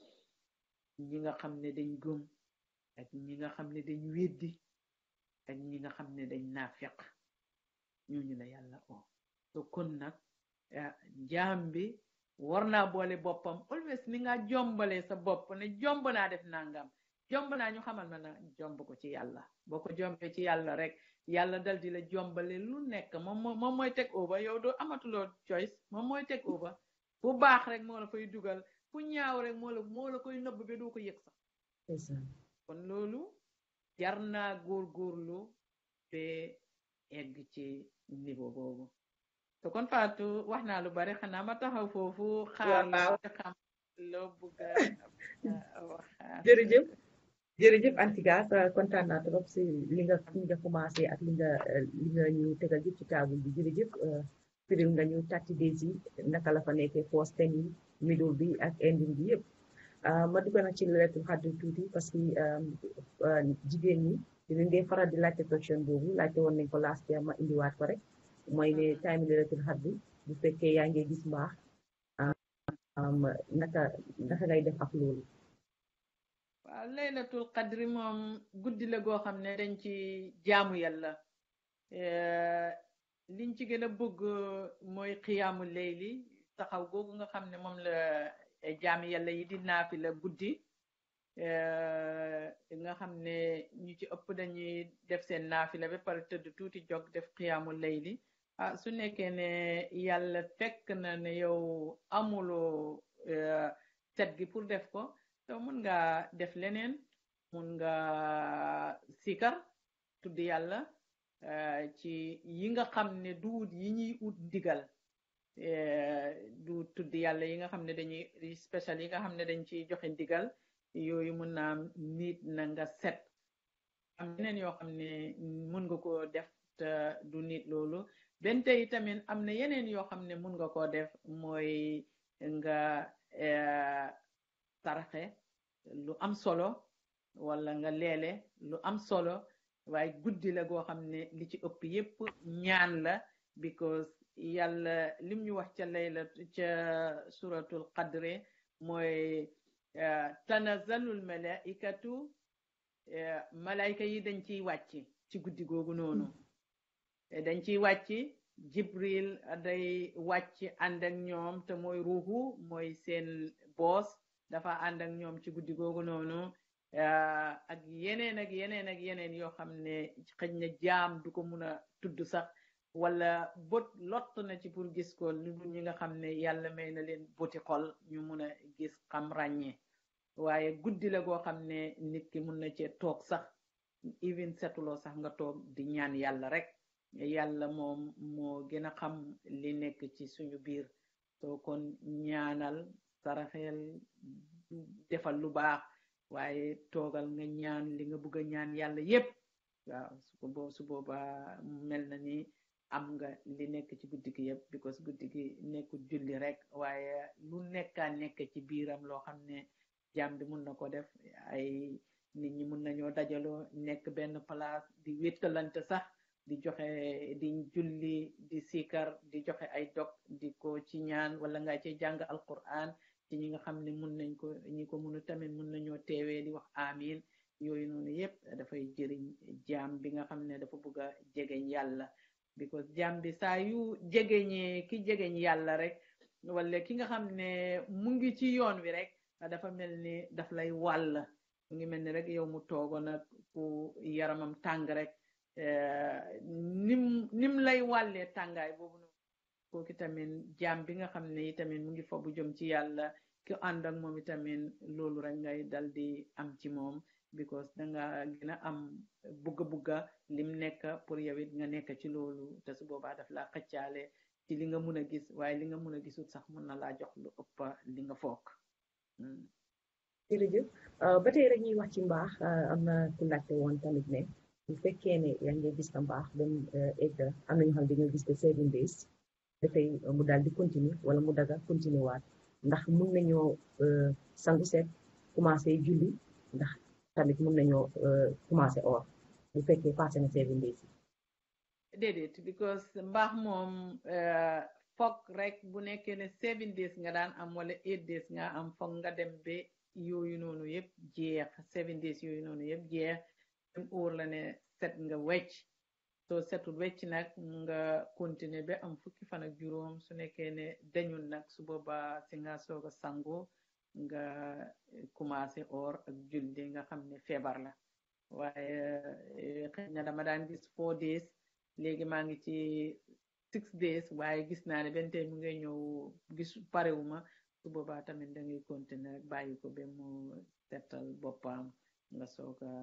ñi nga xam ne dañ gëm ak ñi nga xam ne dañ weddi ak ñi nga xam ne dañ naafiq ñooñu la yàlla oo so kon nag jaam bi war naa boole boppam always ni nga jombale sa bopp ne jomb naa def nangam jomb naa ñu xamal ma na jomb ko ci yàlla boo ko jombee ci yàlla rek yàlla dal di la jombale lu nekk moom moom mooy teg over yow doo amatuloo choice moom mooy teg over bu baax rek moo la fay dugal fu ñaaw rek moo la moo la koy nëbb ba doo ko yëg sax kon loolu jar naa góorgóorlu ba egg ci niveau boobu te kon Fatou wax naa lu bari xanaa ma taxaw foofu xaar la xam loo bëgg a wax jërëjëf jërëjëf Antiga kontaan naa trop si li nga li nga commencé ak li nga li nga ñu tegal yëpp ci table bi jërëjëf firil nga ñu thirty days yi naka la fa nekkee first ten yi middle bi ak ending bi yëpp ma dugg nag ci laylatul qadr tuuti parce que jigéen ñi dinañ dee faral di laajte question boobu laajte woon nañ ko last year ma indiwaat ko rek mooy ne time laylatul qadr bu fekkee yaa ngi gis mbaax naka naka ngay def ak loolu waaw laylatul qadri moom guddi la goo xam ne dañ ci jaamu yàlla liñ ci gën a bëgg mooy xiyaamu layli taxaw googu nga xam ne moom la jaami yàlla yi di naafi la guddi nga xam ne ñu ci ëpp dañuy def seen naafi la ba pare tëdd tuuti jog def xiyaamu layli ah su nekkee ne yàlla fekk na ne yow amuloo set gi pour def ko so mun nga def leneen mun nga sikar tudd yàlla ci yi nga xam ne duut yi ñuy ut ndigal du tudd yàlla yi nga xam ne dañuy spécial yi nga xam ne dañ ciy joxe ndigal yooyu mun naa nit na nga set am yeneen yoo xam ne mun nga ko def te du nit loolu benn tey tamit am na yeneen yoo xam ne mun nga koo def mooy nga saraxe lu am solo wala nga leele lu am solo waaye guddi la goo xam ne li ci ëpp yépp ñaan la because yàlla lim ñu wax ca layla ca suratul qadre mooy tanazalul malaikatu malaayka yi dañ ciy wàcc ci guddi googu noonu dañ ciy wàcc jibril day wàcc ànd ak ñoom te mooy ruuxu mooy seen boos dafa ànd ak ñoom ci guddi googu noonu ak yeneen ak yeneen ak yeneen yoo xam ne xëj na jaam du ko mun a tudd sax wala bët lott na ci pour gis ko lu dul ñi nga xam ne yàlla may na leen bëti xol ñu mun a gis xam ràññee waaye guddi la goo xam ne nit ki mun na cee toog sax even setuloo sax nga toog di ñaan yàlla rek yàlla moom moo gën a xam li nekk ci suñu biir soo kon ñaanal saraxeel defal lu baax waaye toogal nga ñaan li nga bëgg a ñaan yàlla yépp waaw su ko su boobaa mel na ni am nga li nekk ci guddi gi yépp because guddi gi nekkul julli rek waaye lu nekkaa nekk ci biiram loo xam ne jaam bi mun na ko def ay nit ñi mun nañoo dajaloo nekk benn place di wéttalante sax di joxe di julli di sikar di joxe ay dog di ko ci ñaan wala nga ci jàng alquran ci ñi nga xam ne mun nañ ko ñi ko munu tamit mun nañoo teewee di wax amin yooyu noonu yépp dafay jëriñ jaam bi nga xam ne dafa bëgg a jegeñ yàlla because jaam bi saa yu jegeñee ki jegeñ yàlla rek wala ki nga xam ne mu ngi ci yoon wi rek dafa mel ni daf lay wàll mu ngi mel ni rek yow mu toogoon ak ku yaramam tàng rek nim nim lay wàllee tàngaay boobu noonu kooku tamit jaam bi nga xam ne itamit mu ngi fa bu jëm ci yàlla ki ànd ak moom itamit loolu rek ngay dal di am ci moom because danga gën a am bugga bugga lim nekk pour yow it nga nekk ci loolu te su boobaa daf laa xëccaale ci li nga mun a gis waaye li nga mun a gisul sax mun na laa jox lu ëpp li nga foog jërëjëf ba tey rek ñuy wax ci mbaax am na ku laajte woon tamit ne bu fekkee ne yaa ngi gis na mbaax dem egg am na ñu xam dañoo gis te seven days dafay mu daal di continuer wala mu daga continuer waat ndax mun nañoo sangu seet commencé julli ndax tamit mun nañoo commencé or bu fekkee passé na seven days yi déedéet because mbaax moom foog rek bu nekkee ne seven days nga daan am wala eight days nga am foog nga dem ba yooyu noonu yëpp jeex seven days yooyu noonu yëpp jeex dem óor la ne set nga wecc soo setul wecc nag nga continuer ba am fukki fan ak juróom su nekkee ne dañul nag su boobaa si nga soog a sangu nga commencé or ak julli nga xam ne feebar la waaye xëy na dama daan gis four days léegi maa ngi ci six days waaye gis naa ne benn tey mu ngay ñëw gis parewuma su boobaa tamit da ngay continuer rek bàyyi ko ba mu setal boppam nga soog a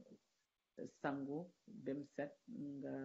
sangu bem set nga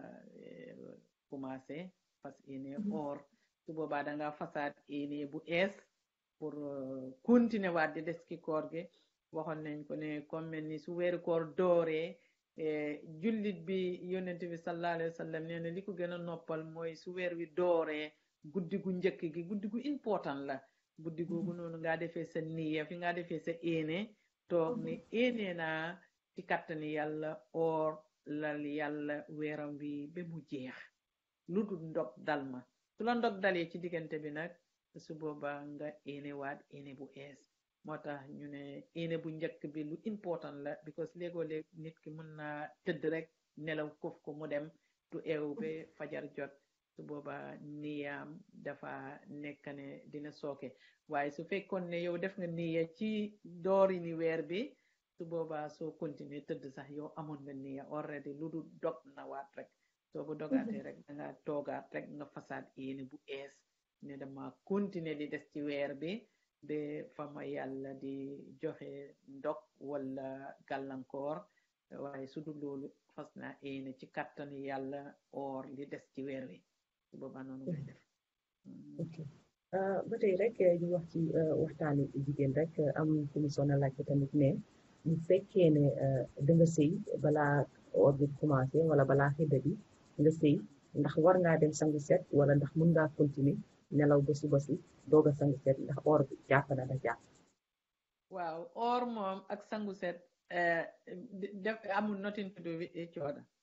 commencé fas yéene or su boobaa da nga fasaat yéene bu ees pour continuer waat di des ki koor gi waxoon nañ ko ne comme mel ni su weeru koor dooree jullit bi yonent bi sallallahu alayhi wa sallam nee na li ko gën a noppal mooy su weer wi dooree guddi gu njëkk gi guddi gu important la guddi googu noonu nga defee sa niya fi nga defee sa éene toog ni éene naa ci kattani yàlla or lal yàlla weeram wi ba mu jeex lu dul ndog dal ma su la ndog dalee ci diggante bi nag su boobaa nga éene waat éene bu ees moo tax ñu ne éene bu njëkk bi lu important la because léegoo léeg nit ki mën naa tëdd rek nelaw kof ko mu dem du eew ba fajar jot su boobaa niyaam dafa nekk ne dina sooke waaye su fekkoon ne yow def nga niya ci doori ni weer bi su boobaa soo continuer tëdd sax yow amoon nga niya already lu du dog na waat rek soo bu dogaatee rek danga toogaat rek nga fasaat yéene bu ees ne dama continuer di des ci weer bi ba fa ma yàlla di joxe ndog wala gàllankoor waaye su dul loolu fas naa yéene ci kattanu yàlla or li des ci weer wi su boobaa noonu ngay def ok ba tey rek ñu wax ci waxtaani jigéen rek am ku mu soona laajte tamit ne bu fekkee ne da nga sëy balaa or bi commencé wala balaa xidda bi nga sëy ndax war ngaa dem sangu set wala ndax mun ngaa continuer nelaw ba suba si doog a sangu set ndax or bi jàpp na da jàpp waaw or moom ak sangu set def amul nothing to do with each other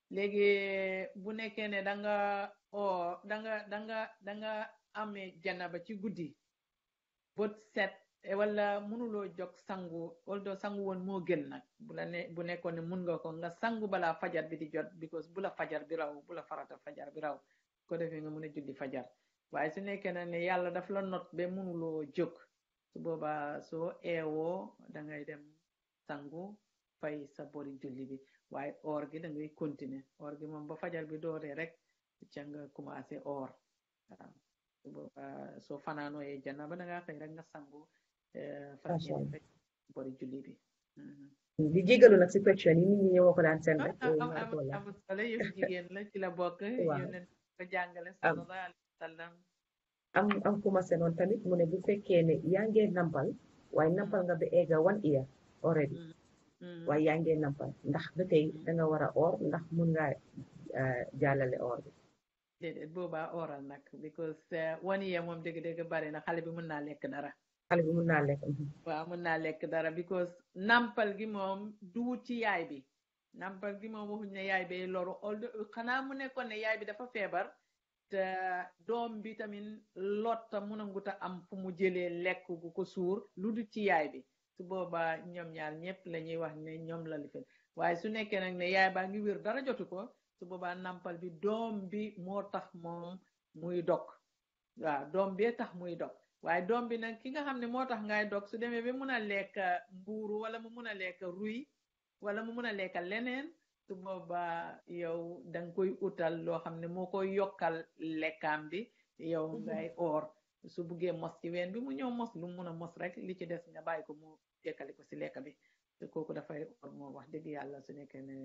léegi bu nekkee ne da nga oo da nga da nga da nga amee janaba ci guddi bët set eh, wala mënuloo jog sangu although sangu woon moo gën nag bu la ne bu nekkoon ne mun nga ko nga sangu balaa fajar bi di jot because bu la fajar bi raw bu la farata fajar bi raw ko defee nga mën a julli fajar waaye su nekkee na ne yàlla daf la not ba mënuloo jóg su boobaa soo eewoo da ngay dem sangu fay sa bori julli bi waaye or gi da ngay continuer or gi moom ba fajar bi dooree rek ca nga commencé or waaw su boobaa soo fanaanooyee janaba da ngaa xëy rek nga sangu eh, fas Masha yéene Allah. fay bori julli bi Mhm. di jégalu nag si question yi nit ñi ñëwoo ko daan seen rek ah yooyu am maa am ko laaj. am solo yëf jigéen la ci la bokk Waaw. yónnent ko jàngale Am. sallallahu alayhi wa sallam am am ku ma senoon tamit mu ne bu fekkee ne yaa ngee nampal waaye nampal nga ba egga one year already Mhm. waaye yaa ngee nampal ndax ba tey da nga war a or ndax mun ngaa eh, jàllale or bi déedéet boobaa oral nag because eh, one year moom dëgg-dëgg bari na xale bi mën naa lekk dara xale bi mun naa lekk mhm. waaw mën naa lekk dara because nampal gi moom duwut ci yaay bi nampal gi moom waxuñ ne yaay bi loru although xanaa mu nekkoon ne yaay bi dafa feebar te doom bi tamit lotta mun a nguta am fu mu jëlee lekk gu ko suur lu du ci yaay bi su boobaa ñoom ñaar ñëpp la ñuy wax ne ñoom la lifin waaye su nekkee nag ne yaay baa ngi wér dara jotu ko su boobaa nampal bi doom bi moo tax moom muy dog waaw doom bee tax muy dog waaye doom bi nag ki nga xam ne moo tax ngay dog su demee ba mun a lekk mbuuru wala mu mun a lekk ruy wala mu mun a lekk leneen su boobaa yow da nga koy utal loo xam ne moo koy yokkal lekkaam bi yow ngay oor su buggee mos ci ween bi mu ñëw mos lu mu mun a mos rek li ci des nga bàyyi ko mu jekkali ko si lekk bi te kooku dafay oor moom wax dëgg yàlla su nekkee ne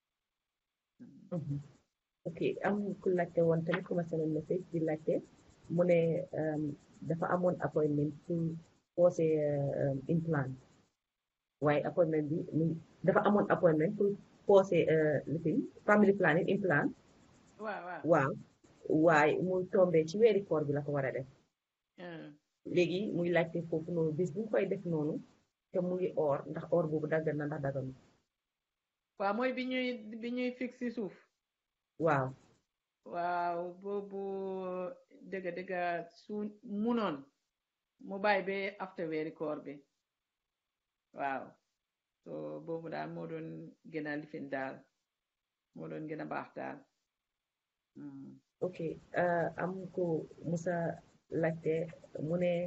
Mhm. ok am ku laajte woon tamit ku ma senoon message di laajte mu ne um, dafa amoon appointment pour poser um, implant waaye appointment bi mu- dafa amoon appointment pour poser uh, lifin family planning implant waaw waaw waaw waaye mu tombé ci weeri koor bi la ko war a def Hmm. léegi muy laajte foofu noonu bis bu mu koy def noonu te mu ngi or ndax or boobu daggan na ndax dagganu waaw mooy bi ñuy bi ñuy fix si suuf waaw waaw boobu dëgga dëgga su munoon mu bàyyi ba after weeri koor bi waaw so boobu daal moo doon gën a lifin daal moo doon gën a baax daal Mm. ok uh, am ko musa laajte mu ne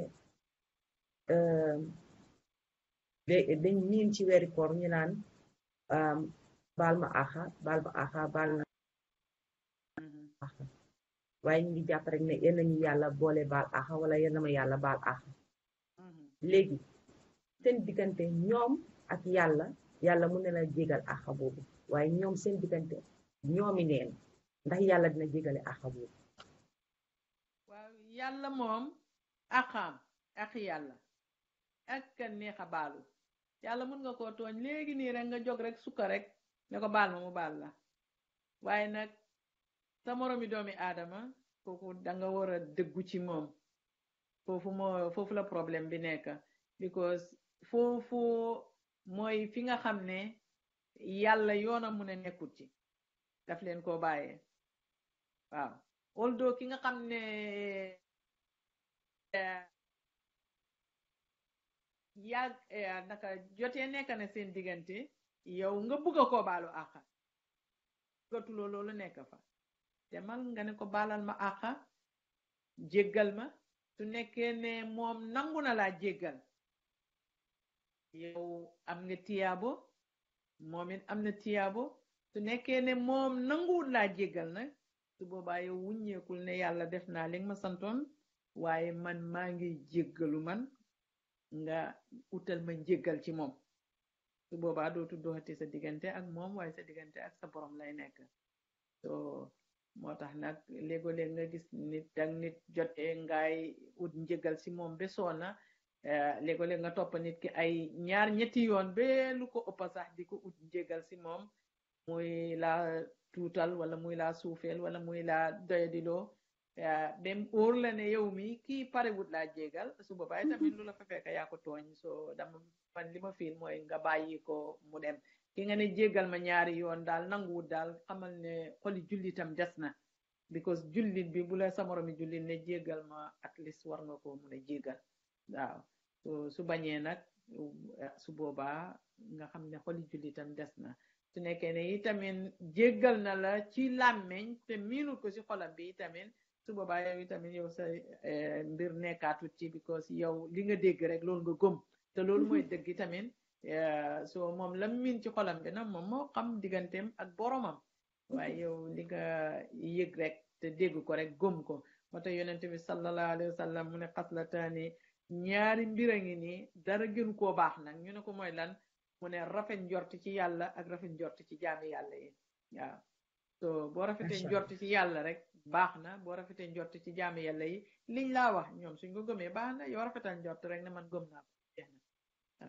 um, da- dañ miin ci weeri koor ñu naan um, baal ma axa baal ma axa baal na Mhm. axa waaye ñu ngi jàpp rek ne yéen nañu yàlla boole baal axa wala yéen na ma yàlla baal axa Mhm. léegi seen diggante ñoom ak yàlla yàlla mun na la jégal axa boobu waaye ñoom seen diggante ñoomi neen ndax yàlla dina jégale axa boobu waaw yàlla moom axaam ak yàlla ak ka neex a baalu yàlla mun nga koo tooñ léegi nii rek nga jóg rek sukka rek ne ko baal ma mu baal la waaye nag sa moromi doomi aadama kooku danga war a dëggu ci moom foofu moo foofu la problème bi nekk because foofu mooy fi nga xam ne yàlla yoona mun a nekkut ci daf leen koo bàyyee waaw although ki nga xam ne eh, yàgg eh, naka jotee nekk na seen diggante yow nga bugg a koo baalu àqa gatuloo loolu nekk fa demal nga ne ko baalal ma àqa jéggal ma su nekkee ne moom nangu na laa jéggal yow am nga tiyaabo moom it am na tiyaabo su nekkee ne moom nanguwul laa jéggal nag su boobaa yow wuññeekul ne yàlla def naa li nga ma santoon waaye man maa ngi jéggalu man nga utal ma njéggal ci moom su boobaa dootu doxati sa diggante ak moom waaye sa diggante ak sa borom lay nekk so moo tax nag léegoo-léeg nga gis nit ak nit jotee ngaay ut njéggal ci moom ba soona léegoo-léeg nga topp nit ki ay ñaar ñetti yoon ba lu ko ëppa sax di ko ut njéggal ci moom muy laa tuutal wala muy laa suufeel wala muy laa doyadiloo bem óor la ne yow mi kii parewut laa jégal su boobaa tamit lu la fa fekk yaa ko tooñ so dama man li ma fiil mooy nga bàyyi ko mu dem ki nga ne jéggal ma ñaari yoon daal nanguwut daal xamal ne xoli jullitam des na because jullit bi bu la sa moromi jullit ne jéggal ma at least war nga ko mun a jéggal waaw so su bañee nag su boobaa nga xam ne xoli jullitam des na su nekkee ne itamit jéggal na la ci làmmeñ te miinut ko ci xolam bi itamit su boobaa yow itamit yow sa mbir nekkaatut ci because yow li nga dégg rek loolu nga gëm te loolu mooy dëgg itamit so moom la miin ci xolam bi nag moom moo xam digganteem ak boromam waaye yow li nga yëg rek te dégg ko rek gëm ko moo tax yonent bi sallallahu alayhi wa sallam mu ne xaslataani ñaari mbir a ngi nii dara gën koo baax nag ñu ne ko mooy lan mu ne rafet njort ci yàlla ak rafet njort ci jaami yàlla yi waaw so boo rafetee njort ci yàlla rek baax na boo rafetee njort ci jaami yàlla yi liñ laa wax ñoom suñ ko gëmee baax na yow rafetal njort rek ne man gëm naa ko jeex na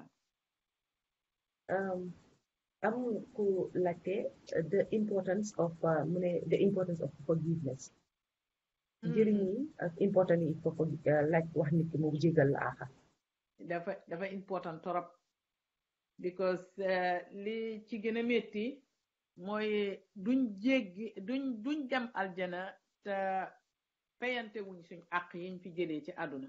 waaw am ku laajte the importance of mu ne the importance of forgiveness njëriñ yi ak important yi foofu laaj wax nit ki mu jégal la axa dafa dafa important torop because li ci gën a métti mooy duñ jéggi duñ duñ dem aljana te fayante wuñ suñ àq yiñ fi jëlee ci àdduna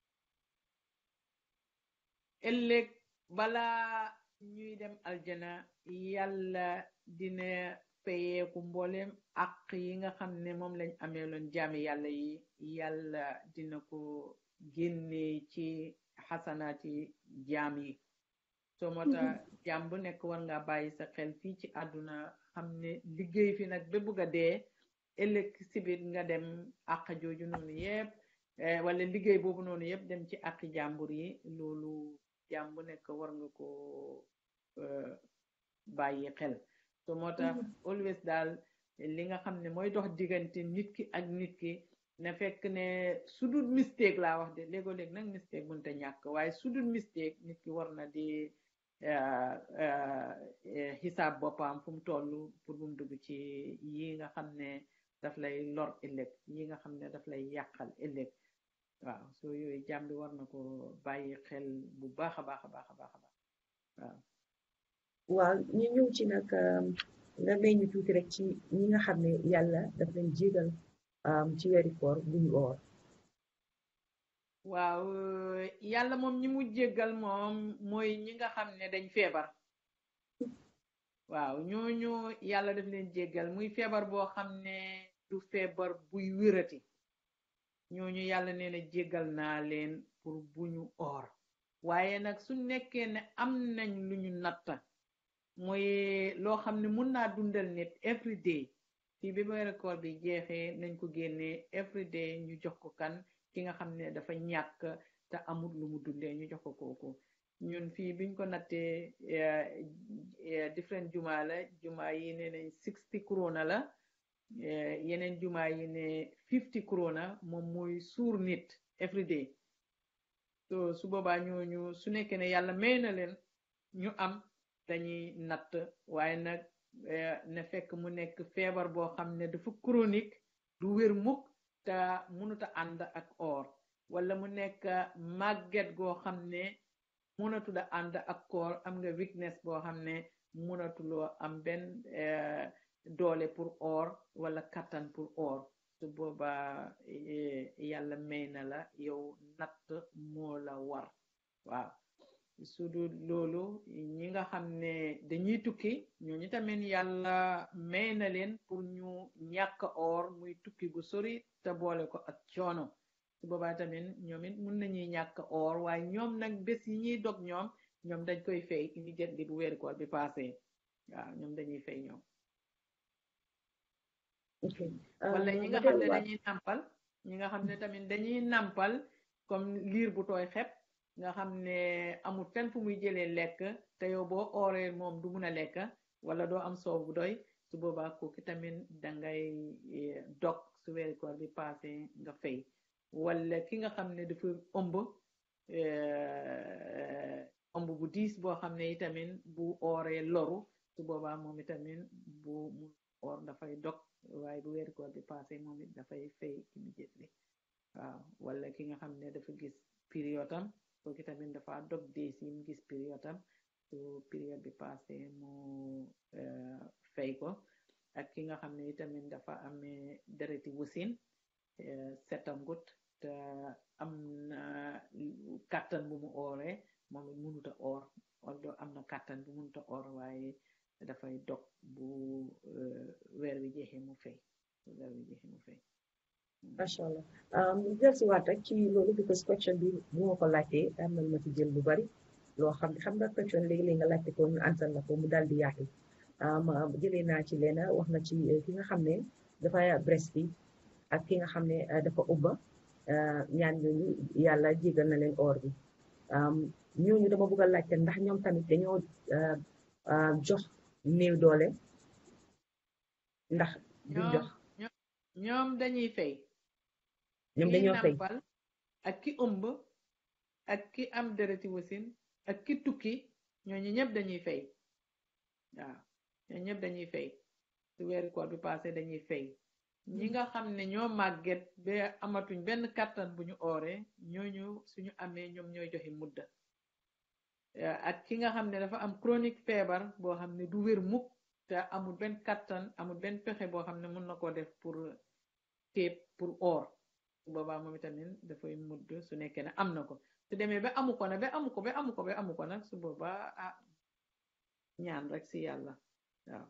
ëllëg balaa ñuy dem aljana yàlla dina fayeeku mboolem àq yi nga xam ne moom lañ amee loon jaami yàlla yi yàlla dina ko génnee ci xasanaati jaam yi soo moo tax jaam bu nekk war nga bàyyi sa xel fii ci àdduna xam ne liggéey fi nag ba bugg a dee ëllëg sibit nga dem àq jooju noonu yëpp wala liggéey boobu noonu yëpp dem ci àqi jàmbur yi loolu jaam bu nekk war nga ko bàyyi xel so moo tax always daal li nga xam ne mooy dox diggante nit ki ak nit ki na fekk ne su dul mistake laa wax de léegoo léeg nag mistake mënta ñàkk waaye su dul mistake nit ki war na di xisaab boppam fu mu toll pour bu mu dugg ci yi nga xam ne daf lay lor ëllëg yi nga xam ne daf lay yàqal ëllëg waaw so yooyu jàmm bi war na ko bàyyi xel bu baax a baax a baax a baax a baax waaw waaw ñu ñëw ci nag nga may ñu tuuti rek ci ñi nga xam ne yàlla daf leen jégal ci weeri koor bu ñu oor waaw yàlla moom ñi mu jéggal moom mooy ñi nga xam ne dañ feebar waaw ñooñu yàlla daf leen jéggal muy feebar boo xam ne du feebar buy wérati ñooñu yàlla nee na jéggal naa leen pour bu ñu oor waaye nag su nekkee ne am nañ lu ñu natta mooy loo xam ne mun naa dundal nit every day fii bi weeru koor bi jeexee nañ ko génnee every day ñu jox ko kan ki nga xam ne dafa ñàkk te amul lu mu dundee ñu jox ko kooku ñun fii biñ ko nattee different juma la juma yi ne nañ sixty krona la yeneen juma yi ne fifty krona moom mooy suur nit every day so su boobaa ñooñu su nekkee ne yàlla may na leen ñu am dañuy natt waaye nag na fekk mu nekk feebar boo xam ne dafa chronique du wér mukk te mënuta ànd ak or wala mu nekk màgget goo xam ne mënatuda ànd ak koor am nga weakness boo xam ne mënatuloo am benn doole pour or wala kattan pour or su boobaa yàlla may na la yow natt moo la war waaw su dul loolu ñi nga xam ne dañuy tukki ñooñu tamit yàlla may na leen pour ñu ñàkk or muy tukki gu sori te boole ko ak coono su boobaa tamit ñoom it mun nañuy ñàkk or waaye ñoom nag bés yi ñuy dog ñoom ñoom dañ koy fay immédiatement bu weeru koor bi passé waaw ñoom dañuy fay ñoom wala ñi nga xam ne dañuy nàmpal ñi nga xam ne tamit dañuy nàmpal comme liir bu tooy xep nga xam ne amul fenn fu muy jëlee lekk te yow boo ooree moom du mun a lekk wala doo am soow bu doy su boobaa kooku tamit dangay dog su weeri koor bi passé nga fay wala ki nga xam ne dafa ëmb ëmb bu diis boo xam ne itamit bu ooree loru su boobaa moom itamit bu mu oor dafay dog waaye bu weeri koor bi passé moom it dafay fay immediately waaw wala ki nga xam ne dafa gis période am kooku tamit dafa dog dees yi mu gis période am su période bi passé mu eh, fay ko ak ki nga xam ne itamit dafa amee dereti wusin eh, setangut te am na kàttan bu mu ooree moom it mënut a oor although am na kàttan bu mënut a oor waaye dafay dog bu eh, weer wi jeexee mu fay bu weer wi jeexee mu fay macha allah ñu jël si waat rek ci loolu because question bi bu ma ko laajtee am na lu ma ci jël lu bari loo xam ne xam nga question léegi-léegi nga laajte ko ñu ansal la ko mu daal di yaatu ma jëlee naa ci leena wax na ci eh, ki nga xam ne dafa breastfeed ak ki nga xam ne eh, dafa ubba eh, ñaan ñooñu yàlla jégal na leen or bi am, ñooñu dama bëgg a laajte ndax ñoom tamit dañoo eh, ah, jox néew doole ndax duñ jox ñoom ñoom dañuy fay ñoom ki dañoo fay nampal ak ki ëmb ak ki am dereti wasin ak ki tukki ñooñu ñëpp dañuy fay waaw ñooñu ñëpp dañuy fay su weeri koor bi passé dañuy fay ñi nga xam ne ñoo màgget ba amatuñ benn kàttan bu ñu ooree ñooñu suñu amee ñoom ñooy joxe mudda Eh, ak ki nga xam ne dafa am chronique feebar boo xam ne du wér mukk te amul benn kàttan amul benn pexe boo xam ne mun na koo def pour téeb pour or su boobaa moom itamit dafay mudd su nekkee ne am na ko su demee ba amu ko nag ba amu ko ba amu ko ba amu ko nag su boobaa ah ñaan rek si yàlla waaw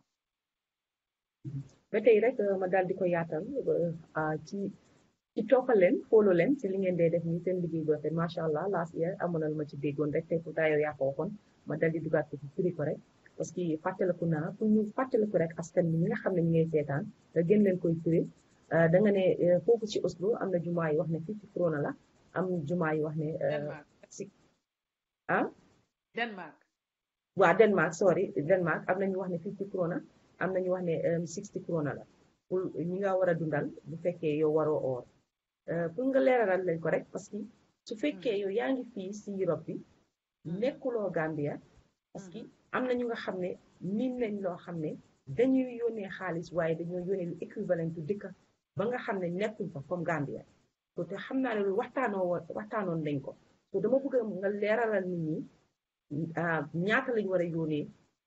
ba tey rek eh, ma daal di ko yaatal ah, ci ci toppal leen follow leen ci li ngeen dee def nii seen liggéey bu rafet macha allah last year amoon na lu ma ci déggoon rek tey pourtant yow yaa ko waxoon ma dal di dugaat ko ci firi ko rek parce que fàttaliku naa pour ñu fàttaliku rek askan bi ñi nga xam ne ñu ngay seetaan nga gën leen koy firi eh, da nga ne eh, foofu ci Oslo am na jumaa yi wax ne fii ci corona la am jumaa yi wax ne eh, Denmark si ah Denmark waa Denmark sorry Denmark am na ñu wax ne 50 krona am na ñu wax ne um, 60 krona la pour ñi nga war a dundal bu fekkee yow waroo oor Euh, pour nga leeralal leen ko rek parce que su fekkee yow yaa ngi fii si Europe bi nekkuloo Gambia parce que am na ñu nga xam ne miin nañ loo xam ne dañuy yónnee xaalis waaye dañoo yónnee lu équivalent dëkk ba nga xam ne nekkuñ fa comme Gambia so te xam naa ne lu waxtaanoo woon waxtaanoon nañ ko so dama bëgg nga leeralal nit ñi ah, ñaata lañ war a yónnee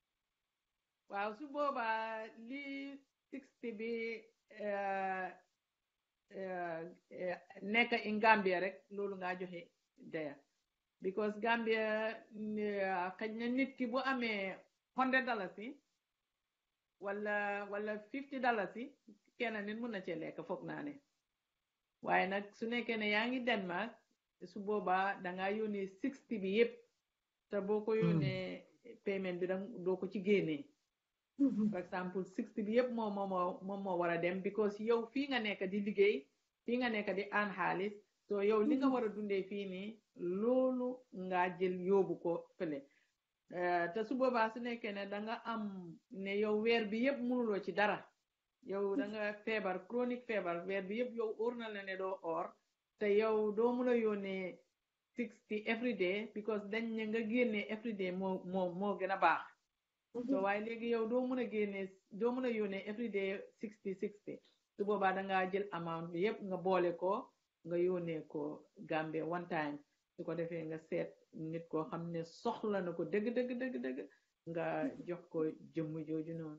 waaw su boobaa li 60 bi eh, eh, eh, nekk in Gambia rek loolu nga joxe daya because Gambia eh, xëj na nit ki bu amee 100 dalasi wala wala 50 dalasi kenn nit mun na cee lekk foog naa ne waaye nag su nekkee ne yaa ngi Denmark su boobaa dangaa yónnee 60 bi yépp te boo ko yónnee paiement bi dang doo ko ci génnee par exemple 60 bi yëpp moom moo moo moom moo war a dem because yow fii nga nekk di liggéey fii nga nekk di aan xaalis so yow li nga war a dundee fii nii loolu nga jël yóbbu ko fële Eh, te su boobaa su nekkee ne da nga am ne yow weer bi yëpp mënuloo ci dara yow da nga feebar chronique feebar weer bi yëpp yow óor na la ne doo or te yow doo mun a yónnee 60 every day because dañ ne nga génnee every day moo moo moo gën a baax so waaye léegi yow doo mën a génnee doo mën a yónnee every day sixty sixty su boobaa da ngaa jël amount bi yëpp nga boole ko nga yónnee ko Gambie one time su ko defee nga seet nit koo xam ne soxla na ko dëgg dëgg dëgg dëgg nga jox ko jëmm jooju noonu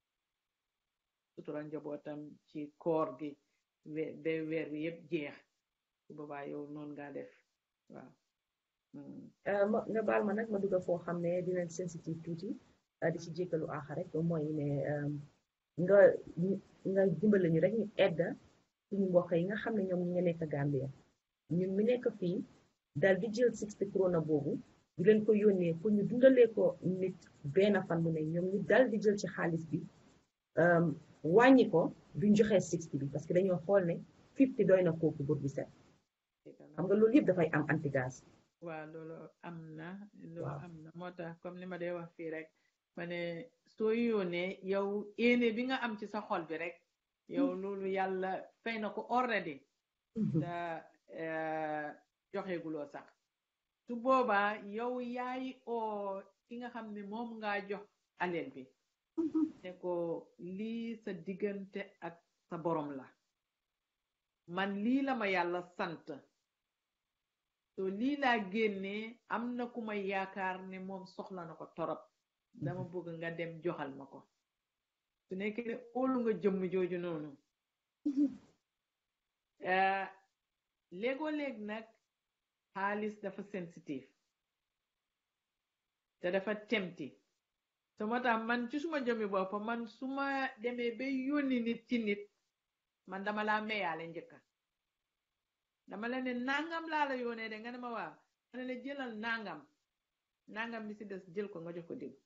sutura njabootam ci koor gi we ba weer bi yëpp jeex su boobaa yow noonu ngaa def waaw Mm. Euh, ma- nga baal ma nag ma dugg foo xam ne dinañ sensitive tuuti euh, di ci jéggalu aaxa rek mooy ne euh, nga nga dimbale ñu rek ñu edda suñu mbokk yi nga xam ne ñoom ñi nga nekk Gambia ñun mi nekk fii dal di jël 60 krona boobu di leen ko yónnee pour ñu dundalee ko nit benn fan mu ne ñoom ñu dal di jël ci xaalis bi euh, wàññi ko duñ joxee 60 bi parce que dañoo xool ne 50 doy na kooku bur bi set xam nga loolu yëpp dafay am antigas waaw loolu am na loolu Waaw. am na moo tax comme ni ma dee wax fii rek ma ne soo yónnee yow yéene bi nga am ci sa xol bi rek yow loolu yàlla fay na ko already te eh, joxeeguloo sax su boobaa yow yaay oo ki nga xam ne moom ngaa jox aleel bi ne ko lii sa diggante ak sa borom la man lii la ma yàlla sant so lii laa génnee am na ku ma yaakaar ne moom soxla na ko torop dama bëgg nga dem joxal ma ko su nekkee ne óolu nga jëmm jooju noonu eh, léegoo léeg nag xaalis dafa sensitive te dafa temti so moo tax man ci suma jëmmi bopp man su ma demee ba yónni nit ci nit man dama laa meyaale njëkka dama la ne nangam laa la yónnee de nga ne ma waaw ma ne la jëlal nangam nangam bi si des jël ko nga jox ko diw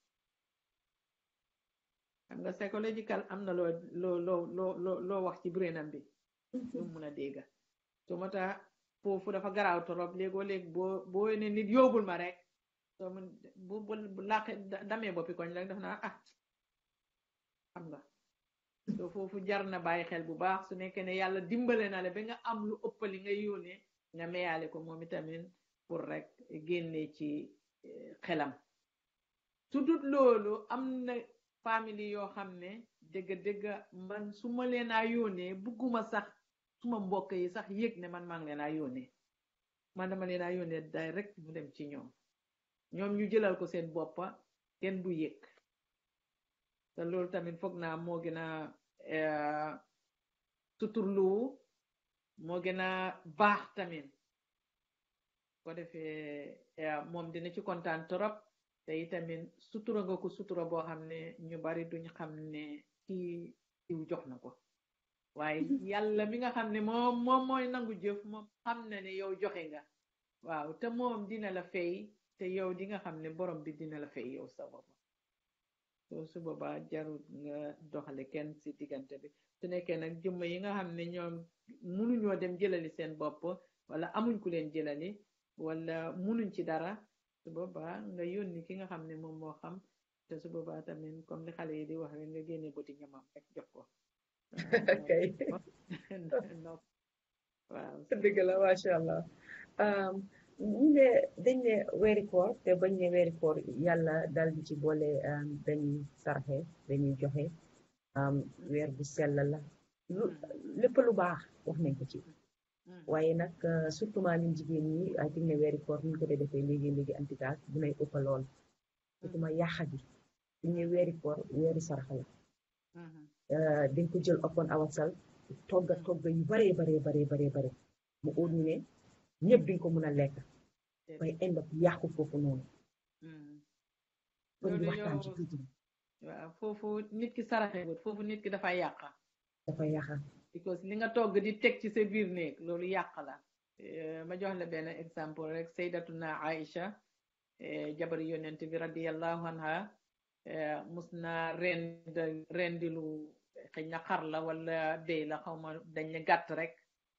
xam nga psychological am na loo loo loo loo loo loo wax ci brainam bi lu mun a dégga so moo tax foofu dafa garaaw torop léegoo léeg boo boo ne nit yóbbul ma rek soo mun bu bu bu làqe damee boppi koñ rek daf naa ah xam nga so foofu jar na bàyyi xel bu baax su nekkee ne yàlla dimbale na la ba nga am lu ëppali nga yónnee nga meyaale ko moom itamit pour rek génne ci eh, xelam su dut loolu am na famille yoo xam ne dëgg dëgg man su ma leen a yónnee bugguma sax suma mbokk yi sax yëg ne man maa ngi leen a yónnee man dama leen a yónnee direct mu dem ci ñoom ñoom ñu jëlal ko seen boppa kenn du yëg te loolu tamit foog naa moo gën a eh, suturlu moo gën a baax tamit ko defee eh, moom dina ci kontaan torop te itamit sutura nga ko sutura boo xam ne ñu bari duñ xam ne kii diw jox na ko waaye yàlla mi nga xam ne moom moom mooy nangu jëf moom xam na ne yow joxe nga waaw te moom dina la fay te yow di nga xam ne borom bi dina la fay yow sa bopp so su boobaa jarut nga doxale kenn si diggante bi su nekkee nag jëmm yi nga xam ne ñoom munuñoo dem jëlali seen bopp wala amuñ ku leen jëlali wala munuñ ci dara su boobaa nga yónni ki nga xam ne moom moo xam te su boobaa tamit comme li xale yi di wax rek nga génne bëti ñamam rek jox ko kay no waaw dëgg la macha allah ñu ne dañ ne weeri koor te bañ ne weeri koor yàlla dal di ci boole dañuy sarxe dañuy joxe weer bu sell la lu lépp lu baax wax nañ ko ci waaye nag surtout maa ñun jigéen ñi ay think ne weeri koor ñu ko dee defee léegi léegi antigaas bu nay ëppa lool surtout ma yàqa gi ñu ne weeri koor weeri sarxe la dañ ko jël upon ourselves togga togga yu baree baree baree baree bare mu óor ñu ne ñëpp duñ ko mën a lekk waaye end up yàqu foofu noonu kon di loolu waxtaan ci yow tuuti waaw foofu nit ki saraxewut foofu nit ki dafay yàqa dafa yàqa because li nga togg di teg ci sa biir néeg loolu yàq la Eh, ma jox la benn exemple rek saydatuna Aïcha eh, jabari yonent bi radiallahu anha eh, mus na rend rendilu xëy na xar la wala béy la xaw ma dañ ne gàtt rek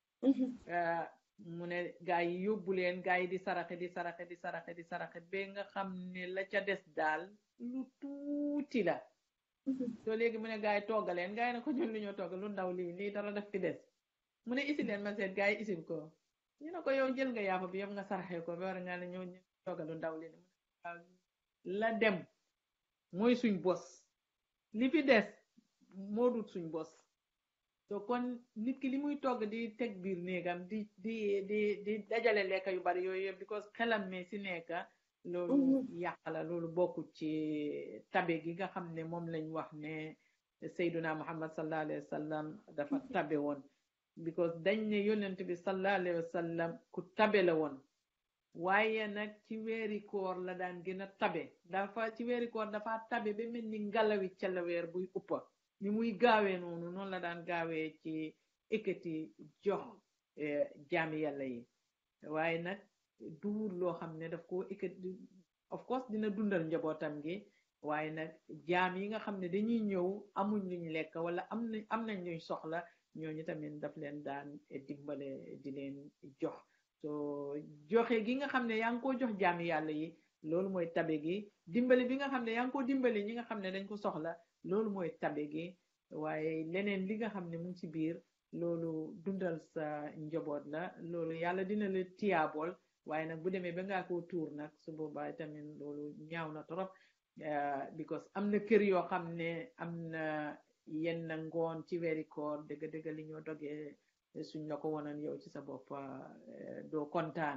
eh, mu ne gaa yi yóbbu leen gaa yi di saraxe di saraxe di saraxe di saraxe ba nga xam ne la ca des daal lu tuuti la soo léegi mu ne gaa yi toggaleen gaa yi ne ko ñun lu ñoo togg lu ndaw lii lii dara def fi des mu ne isi leen ma seet gaa yi isil ko ñu ne ko yow jël nga yàpp bi yëpp nga saraxe ko ba war nga ne ñoo ñu toggal lu ndaw lii mu ne waaw la dem mooy suñ bos li fi des moo dut suñ bos so kon nit ki li muy togg di teg biir néegam di di di di dajale lekka yu bari yooyu yëpp because xelam mi si nekka loolu yàq la loolu bokkut ci tabe gi nga xam ne moom lañ wax ne Seyduna Muhammad sallallahu alayhi wa sallam dafa tabe woon because dañ ne yonent bi sallallahu alayhi wa sallam ku tabe la woon waaye nag ci weeri koor la daan gën a tabe dafa ci weeri koor dafa tabe ba mel ni ngalawi calaweer buy uppa ni muy gaawee noonu noonu la daan gaawee ci ekkati jox eh, jaami yàlla yi waaye nag duur loo xam ne daf ko ekkati of course dina dundal njabootam gi waaye nag jaam yi nga xam ne dañuy ñëw amuñ luñ lekk wala am nañ am nañ luñ soxla ñooñu tamit daf leen daan dimbale di leen jox so joxe gi nga xam ne yaa ngi ko jox jaami yàlla yi loolu mooy tabe gi dimbale bi nga xam ne yaa ngi ko dimbale ñi nga xam ne dañ ko soxla loolu mooy tabe gi waaye leneen li nga xam ne mu ngi ci biir loolu dundal sa njaboot la loolu yàlla dina la tiyaabool waaye nag bu demee ba ngaa koo tuur nag su boobaa tamit loolu ñaaw na trop eh, because am na kër yoo xam ne am na yenn ngoon ci weeri koor dëgg dëgg li ñoo dogee suñ la ko wonoon yow ci sa bopp eh, doo kontaan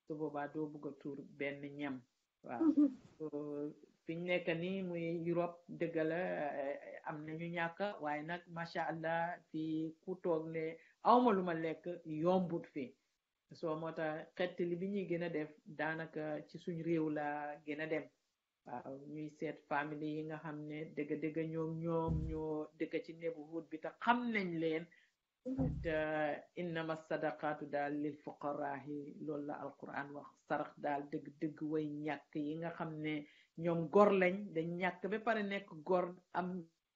su boobaa doo bugg a tuur benn ñam waaw so fi ñu nekk nii muy Europe dëgg la eh, am nañu ñàkk waaye nag macha allah fii ku toog ne awma lu ma lekk yombut fi soo moo tax xettali bi ñuy gën a def daanaka ci suñ réew la gën a dem waaw ñuy seet famille yi nga xam ne dëgg dëgg ñoom ñoom ñoo dëkk ci neighborhood bi te xam nañ leen te innama sadaqaatu daal lil fuqaraahi loolu la alquran wax sarax daal dëgg dëgg way ñàkk yi nga xam ne ñoom gor lañ dañ ñàkk ba pare nekk gor am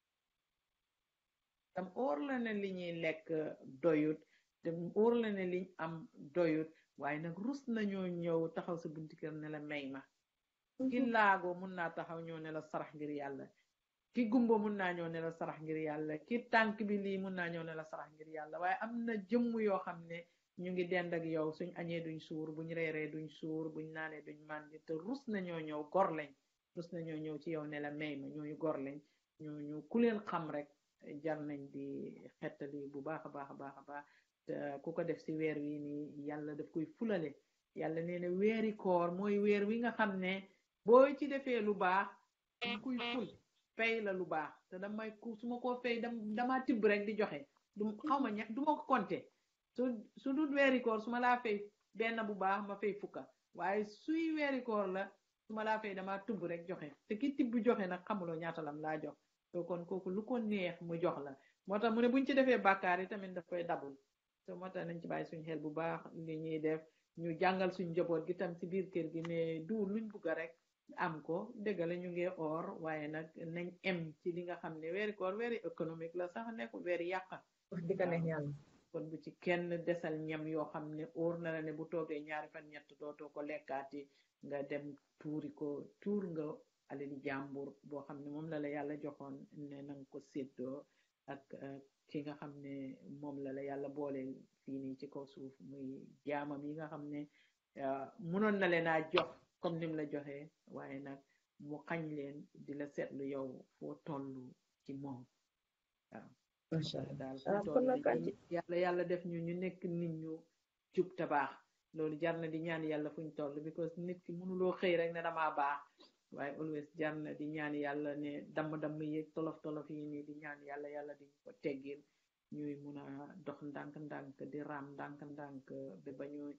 tam óor la ne li ñuy lekk doyut te óor la ne liñ am doyut waaye nag rus nañoo ñëw taxaw sa bunti kër ne la may ma ki laago mun naa taxaw ñëw ne la sarax ngir yàlla ki gumbo mun naa ñëw ne la sarax ngir yàlla ki tànk bi lii mun naa ñëw ne la sarax ngir yàlla waaye am na jëmm yoo xam ne ñu ngi dend ak yow suñ añee duñ suur buñ reeree duñ suur buñ naanee duñ màndi te rus nañoo ñëw gor lañ rus nañoo ñëw ci yow ne la may ma ñooñu gor lañ ñooñu ku leen xam rek jar nañ di xettali bu baax a baax a baax a baax te ku ko def si weer wi nii yàlla daf koy fulale yàlla nee na weeri koor mooy weer wi nga xam ne boo ci defee lu baax dama koy ful fay la lu baax te damay ku su ma koo fay dam damaa tibb rek di joxe du xaw ma ña du ma ko compté su su dul weeri koor su ma laa fay benn bu baax ma fay fukka waaye suy weeri koor la su ma laa fay damaa tibb rek joxe te ki tibb joxe nag xamuloo ñaata lam laa jox to kon kooku lu ko neex mu jox la moo tax mu ne buñ ci defee bàkkaar yi tamit daf koy dabul te moo tax nañ ci bàyyi suñ xel bu baax li ñuy def ñu jàngal suñ njaboot gi tam ci biir kër gi ne du luñ bugg rek am ko dëgg la ñu ngi or waaye nag nañ em ci li nga xam ne weeri koor weeri économique la sax nekkul weeri yàqa wax dëgg neex yàlla kon bu ci kenn desal ñam yoo xam ne óor na la ne bu toogee ñaari fan ñett dootoo ko lekkaati nga dem tuuri ko tuur nga alali jàmbur boo xam ne moom la la yàlla joxoon ne nanga ko séddoo ak eh, ki nga xam ne moom la la yàlla boole fii nii ci kaw suuf muy jaamam yi nga xam ne eh, munoon na leen a jox comme nim la joxee waaye nag mu xañ leen di la seetlu yow foo toll ci moom waaw macha allah daal ah fu kon toll nag nii yàlla yàlla def ñu ñu nekk nit ñu jub te baax loolu jar na di ñaan yàlla fuñ toll because nit ki mënuloo xëy rek ne damaa baax waaye always jar na di ñaan yàlla ne damm-damm yeeg tolof-tolof yi nii di ñaan yàlla yàlla di ko teggil ñuy mun a dox ndànk-ndànk di raam ndànk-ndànk ba ba ñuy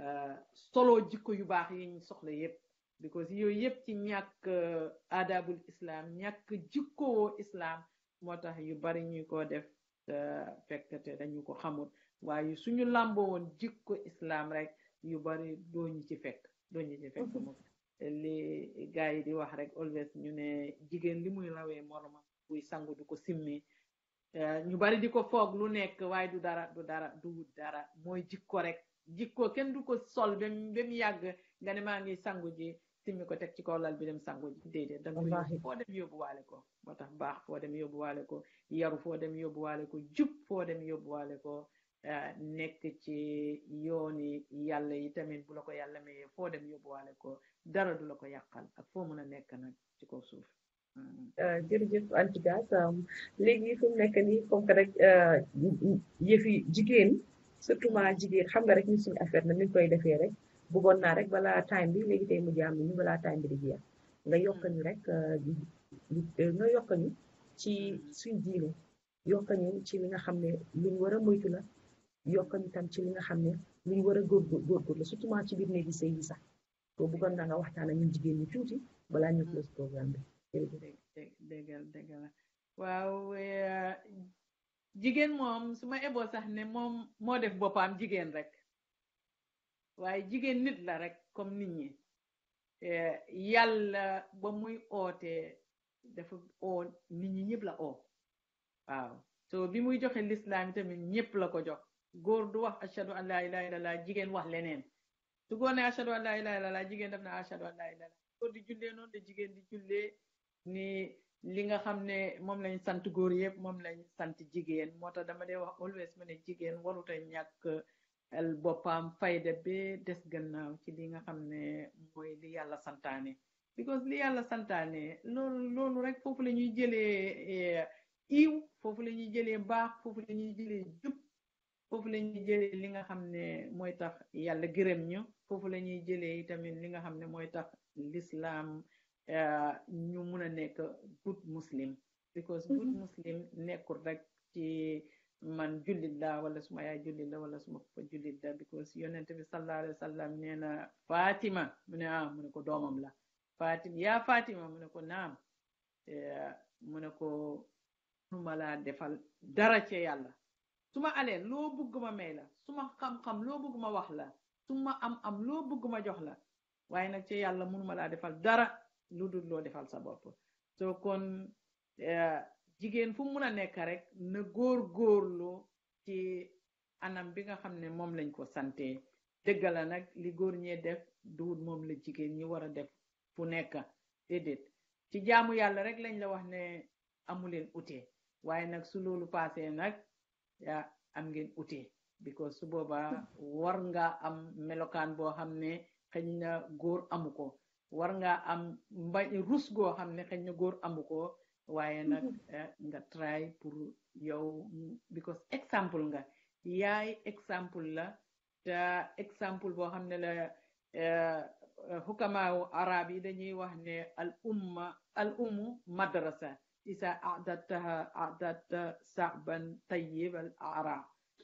solo jikko yu baax yi ñu soxla yépp because yooyu yépp ci ñàkk adabul islam ñàkk jikkoo islam moo tax yu bari ñu ko def te fekk te dañu ko xamul waaye suñu làmboo woon jikko islam rek yu bari doo ñu ci fekk doo ñu ci fekk moom li gars yi di wax rek always ñu ne jigéen li muy rawee moromam buy sangu du ko simmi Eh, ñu bari di ko foog lu nekk waaye du dara du dara du wut dara mooy jikko rek jikko kenn du ko sol ba mu ba mu yàgg nga ne maa ngi sangu ji simmi ko teg ci kaw lal bi dem sangu ji déedéet da nga koy Wallaahi. yóbbu foo dem yóbbuwaale ko moo tax baax foo dem yóbbuwaale ko yaru foo dem yóbbuwaale ko jub foo dem yóbbuwaale ko eh, nekk ci yooni yàlla yi tamit bu la ko yàlla mayee foo dem yóbbuwaale ko dara du la ko yàqal ak foo mën a nekk nag ci kaw suuf Mm. ah, jërëjëf Antigas léegi fu mu nekk nii comme que rek yëfi jigéen surtout ma jigéen xam nga rek ñu suñu affaire na ni ñu koy defee rek bëggoon naa rek balaa time bi léegi tey mu jaam ñu balaa time bi di jeex nga yokk ñu rek eh, di- di- eh, nga yokk ñu ci suñ diine yokk ñu ci li nga xam ne luñ war a moytu la yokk ñu tam ci li nga xam ne luñ war a góorgóor góorgóorlu surtout ma ci biir néegi sëy yi sax to bëggoon naa nga waxtaan ak ñun jigéen ñi tuuti balaa ñu close programme bi jërëjëf dég dég déggal déggal waaw eh, jigéen moom su ma eboo sax ne moom moo def boppam jigéen rek waaye jigéen nit la rek comme nit ñi Eh, yàlla ba muy ootee dafa oo nit ñi ñëpp la oo waaw so bi muy joxe lislaam tamit ñëpp la ko jox góor du wax ashadu an laa ilaha illallah jigéen wax leneen su góor ne ashadu an laa ilaha illallah jigéen def na ashadu an laa ilaha illallah góor di jullee noonu de jigéen di jullee ni li nga xam ne moom lañ sant góor yëpp moom lañ sant jigéen moo tax dama dee wax always ma ne jigéen waruta ñàkk el boppam fayda be des gannaaw ci li nga xam ne mooy li yàlla santaane because li yàlla santaane loolu loolu rek foofu la ñuy jëlee eh, iw foofu la ñuy jëlee baax foofu la ñuy jëlee jub foofu la ñuy jëlee li nga xam ne mooy tax yàlla gërëm ñu foofu la ñuy jëlee tamit li nga xam ne mooy tax l'islam eh, ñu mun a nekk good muslim because good muslim nekkul rek ci man jullit la wala suma yaay jullit la wala suma papa jullit la because yonent bi sallallahu alayhi wa sallam nee na Fatima mu ne ah mu ne ko doomam la Fatima yaa Fatima mu ne ko naam Eh, mu ne ko numa laa defal dara ci yàlla suma aleen loo bëgg ma may la suma xam-xam loo bëgg ma wax la suma am-am loo bëgg ma jox la waaye nag ci yàlla mënuma laa defal dara lu dul loo defal sa bopp soo kon eh, jigéen fu mun a nekk rek na góor góorlu ci anam bi nga xam ne moom lañ ko sante dëgg la nag li góor ñee def duwut moom la jigéen ñi war a def fu nekk déedéet ci jaamu yàlla rek lañ la wax ne amuleen ute waaye nag su loolu paasee nag yaa am ngeen ute because su boobaa war nga am melokaan boo xam ne xëy na góor amu ko war nga am mba rus goo xam ne xëy na góor amu ko waaye nag eh, nga try pour yow because exemple nga yaay exemple la te exemple boo xam ne la eh, xukamaawu arab yi dañuy wax ne al umma al ummu madrasa isa adataha adata saban tayyib al arab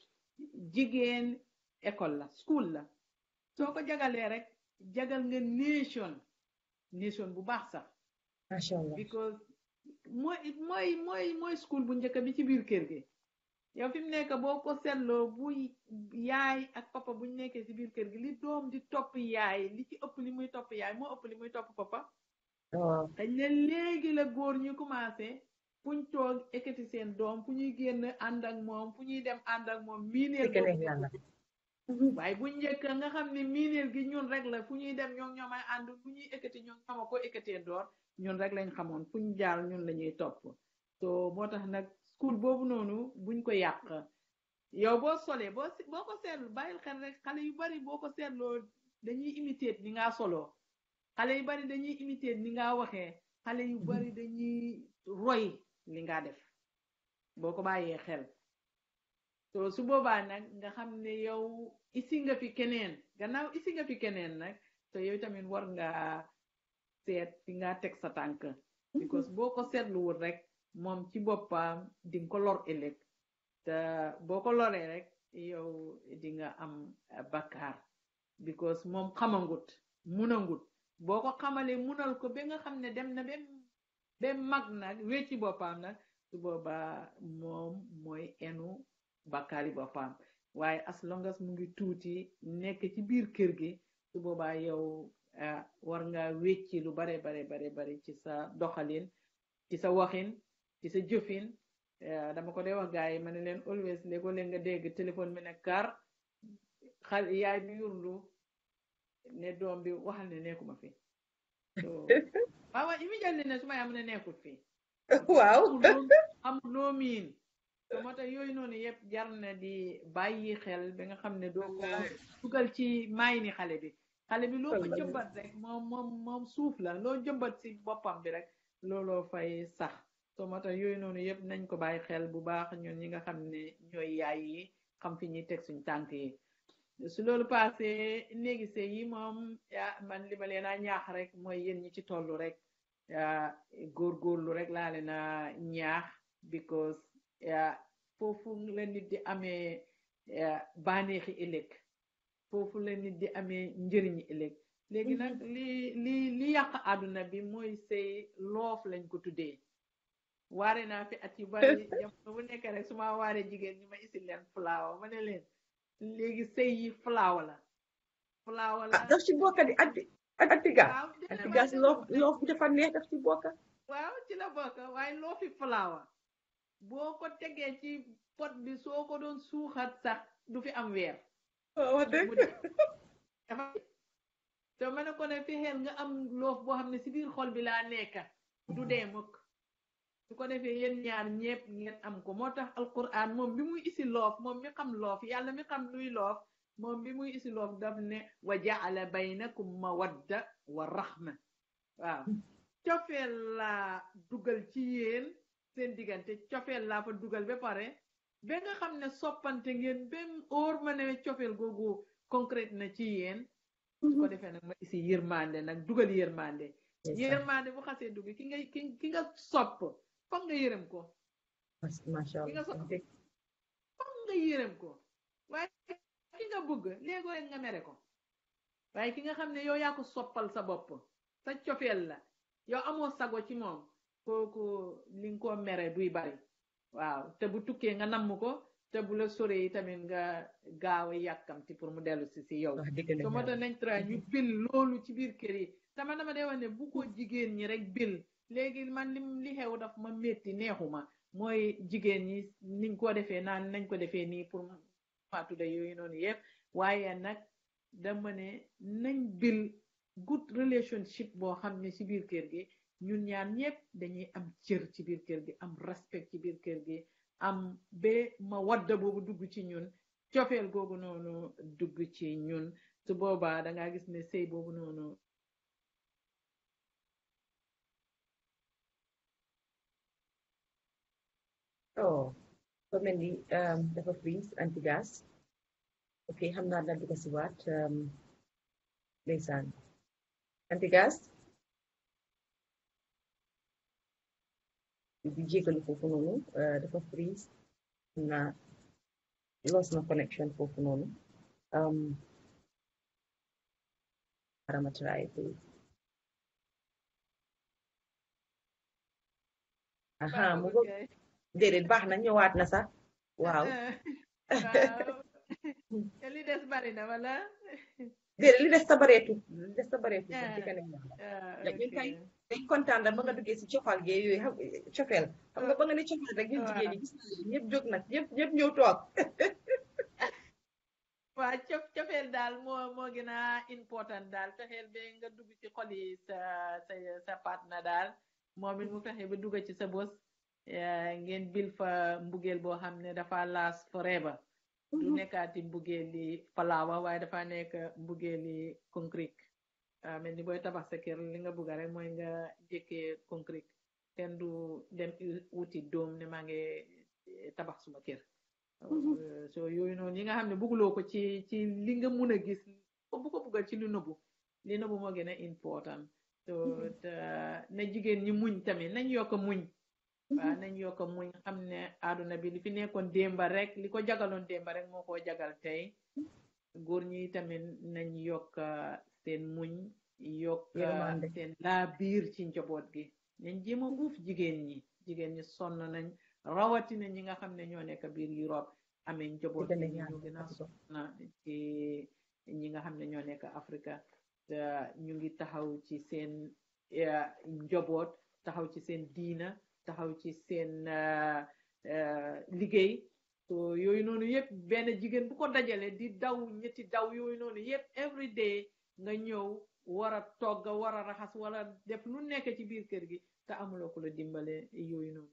jigéen école la school la soo ko jagalee rek jagal nga nation nation bu baax sax macha allah because mooy mooy mooy mooy school bu njëkk bi ci biir kër gi yow fi mu nekk boo ko seetloo bu yaay ak papa buñ nekkee ci biir kër gi li doom di topp yaay li ci ëpp li muy topp yaay moo ëpp li muy topp papa waaw dañ ne léegi la góor ñu commencé fuñ toog ekkati seen doom fu ñuy génn ànd ak moom fu ñuy dem ànd ak moom miineel dëgg boobu neex yàlla waaye bu njëkk nga xam ne miineel gi ñun rek la fu ñuy dem ñoom ñoomay ànd fu ñuy ekkati ñoom ñooma ko ekkatee door ñun rek lañ xamoon fu ñu jaar ñun la ñuy topp so moo tax nag school boobu noonu buñ ko yàq yow boo solee boo si- boo ko seetlu bàyyil xel rek xale yu bari boo ko seetloo dañuy imiter ni ngaa soloo xale yu bari dañuy imiter ni ngaa waxee xale yu bari dañuy roy li nga def boo ko bàyyee xel so su boobaa nag nga xam ne yow isi nga fi keneen gannaaw isi nga fi keneen nag so yow tamit war nga seet fi nga teg sa tànk because boo ko seetluwul rek moom ci boppam di nga ko lor ëllëg te boo ko loree rek yow di nga am eh, bakkaar because moom xamangut munangut boo ko xamalee munal ko ba nga xam ne dem na ba ba mag nag wecci boppam nag su boobaa moom mooy enu bakkaari boppam waaye as long as mu ngi tuuti nekk ci biir kër gi su boobaa yow eh, war nga wecci lu bare bare bare bare ci sa doxalin ci sa waxin ci sa jëfin eh, dama ko dee wax gars yi ma ne leen always léegoo leen nga dégg téléphone bi ne kar xal yaay bi yurlu ne doom bi waxal ne nekkuma fi so waaw waaw immediately ne su ma yaam ne nekkul fi waaw amul loo miin so moo tax yooyu noonu yëpp jar na di bàyyi xel ba nga xam ne doo ko dugal ci maay ni xale bi xale bi loo ko Wallahi. jëmbat rek moom moom moom suuf la loo jëmbat si boppam bi rek looloo fay sax so moo tax yooyu noonu yëpp nañ ko bàyyi xel bu baax ñun ñi nga xam ne ñooy yaay yi xam fi ñuy teg suñ tànk yi su loolu passé néegi sëy yi moom yaa man li ma leen a ñaax rek mooy yéen ñi ci tollu rek yaa góorgóorlu rek laa leen a ñaax because yaa foofu la nit di amee yaa bànneexi ëllëg foofu la nit di amee njëriñi ëllëg léegi nag li li li yàq àdduna bi mooy sëy loof lañ ko tuddee waare naa fi at yu bari jamono bu nekk rek su ma waaree jigéen ñi ma isil leen fulaawa ma ne leen léegi sëy yi fulaawa la fulaawa la ah daf ci bokk di anti antigas waaw dina antigas ma- loof loof bi dafa neex daf ci bokk waaw ci la bokk waaye loo fi fulaawa boo ko tegee ci pot bi soo ko doon suuxat sax du fi am weer wax dëgg mu dee. dafa te ma ne ko ne fexeel nga am loof boo xam ne si biir xol bi laa nekka du dee mukk su ko defee yéen ñaar ñépp ngeen am ko moo tax alquran moom bi muy isi loof moom mi xam loof yàlla mi xam luy loof moom bi muy isi loof daf ne wa jaala baynakum mawadda wa rahma waaw cofeel laa dugal ci yéen seen diggante cofeel laa fa dugal ba pare ba nga xam ne soppante ngeen ba mu óor ma ne cofeel googu concrète na ci yéen su ko defee nag ma isi yërmande nag dugal yërmande yërmande bu xasee dugg ki nga ki ki nga sopp foog nga yërëm ko macha ki nga allah sopp foog nga yërëm ko waaye ki nga bëgg léegoo rek nga mere ko waaye ki nga xam ne yow yaa ko soppal sa bopp sa cofeel la yow amoo sago ci moom kooku li nga ko mere duy bari waaw te bu tukkee nga namm ko te bu la soree yi tamit nga gaaw a yàkkamti pour mu dellu si si yow wax dëgg so moo tax nañ tra ñu bil loolu ci biir kër yi tama dama dee wax ne bu ko jigéen ñi rek bil léegi man li li xew daf ma métti neexuma mooy jigéen ñi niñ ko defee naan nañ ko defee nii pour maatuda yooyu noonu yëpp waaye nag dama ne nañ bil good relationship boo xam ne ci biir kër gi ñun ñaar ñëpp dañuy am cër ci biir kër gi am respect ci biir kër gi am ba ma wadda boobu dugg ci ñun cofeel googu noonu dugg ci ñun su boobaa da ngaa gis ne sëy boobu noonu oh so mel ni um, dafa freeze anti gas ok xam naa daal di ko si waat um, ndeysaan anti gas di jégalu foofu noonu uh, dafa freeze xam naa lost na connection foofu noonu um, arama try please aha mu ngo déedéet baax na ñëwaat na sax waaw waaw te li des bari na wala déedéet li des sa bareetu li des sa bareetu sax Ah. di kanam yàlla ah, Like, ñun ok. kay dañ kontaan da ba nga duggee si cofal gi yooyu xam cofeel xam nga ba nga ne cofeel rek ñun Waaw. jigéen ñi gis na leen ñëpp jóg nag ñëpp ñëpp ñëw toog waa cof cofeel daal moo moo gën a important daal fexeel ba nga dugg ci xol yi sa sa sa partner daal moom it mu fexe ba dugg ci sa bos eh, ngeen bil fa mbugeel boo xam ne dafa last forever du nekkaati mbugeel li falaawa waaye dafa nekk mbugeel li concrete ah mel ni booy tabax sa kër li nga bugga rek mooy nga jëkkee concrete kenn du dem u- wuti doom ne maa ngi eh, tabax suma kër Euh, so yooyu noonu yi nga xam ne bugguloo ko ci ci li nga mun a gis ko bu ko buggal ci lu nëbbu li nëbbu moo gën a important so te na jigéen ñi muñ tamit nañ yokk a muñ waaw nañ yokk a muñ xam ne àdduna bi li fi nekkoon démba rek li ko jagaloon démba rek moo koo jagal tey góor ñi tamit nañ yokk seen muñ yokk Yërmande. seen laa biir ci njaboot gi nañ jéem a uuf jigéen ñi jigéen ñi sonn nañ rawatina ñi nga xam ne ñoo nekk biir Europe amee njaboot Dëgg la gi yàlla, ñu gën a dëgg la. na ci ñi nga xam ne ñoo nekk Afrika te ñu ngi taxaw ci seen eh, njaboot taxaw ci seen diina taxaw ci seen eh, eh, liggéey so yooyu noonu yëpp benn jigéen bu ko dajale di daw ñetti daw yooyu noonu yëpp every day nga ñëw war a togg war a raxas wala def lu nekk ci biir kër gi te amuloo ko la dimbale yooyu noonu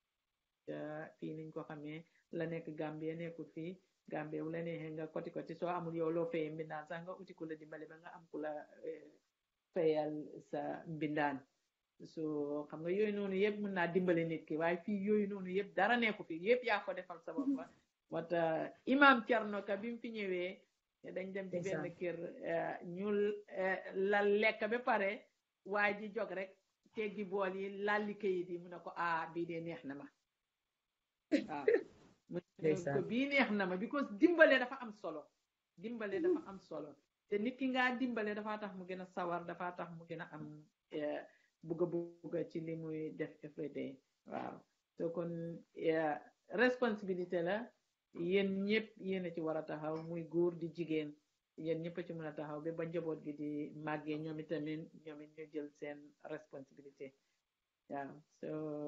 te fii niñ ko xamee la nekk Gambie nekkul fii Gambie bu la neexee nga koti koti soo amul yow loo fayee mbindaan sax nga uti ku la dimbale ba nga am ku la eh, fayal sa mbindaan so xam nga yooyu noonu yëpp mën naa dimbale nit ki waaye fii yooyu noonu yëpp dara nekku fi yëpp yaa ko defal sa bopp wata imam Thierno Ka bi mu fi ñëwee dañ dem ci benn Ndeysaan. kër eh, ñu eh, la lekk ba pare waaye ji jog rek teggi bool yi lalli kayit yi mu ne ko ah bii de neex na ma waaw mu ne ko Ndeysaan. bii neex na ma because dimbale dafa am solo dimbale dafa am solo te nit ki ngaa dimbale dafa tax mu gën a sawar dafa tax mu gën a am eh, bugga bugga ci li muy def every day waaw so kon eh, responsabilité la yéen ñëpp yéen a ci war a taxaw muy góor di jigéen yéen ñëpp a ci mën a taxaw ba ba njaboot gi di màggee ñoom itamit ñoom it ñu jël seen responsabilité waaw so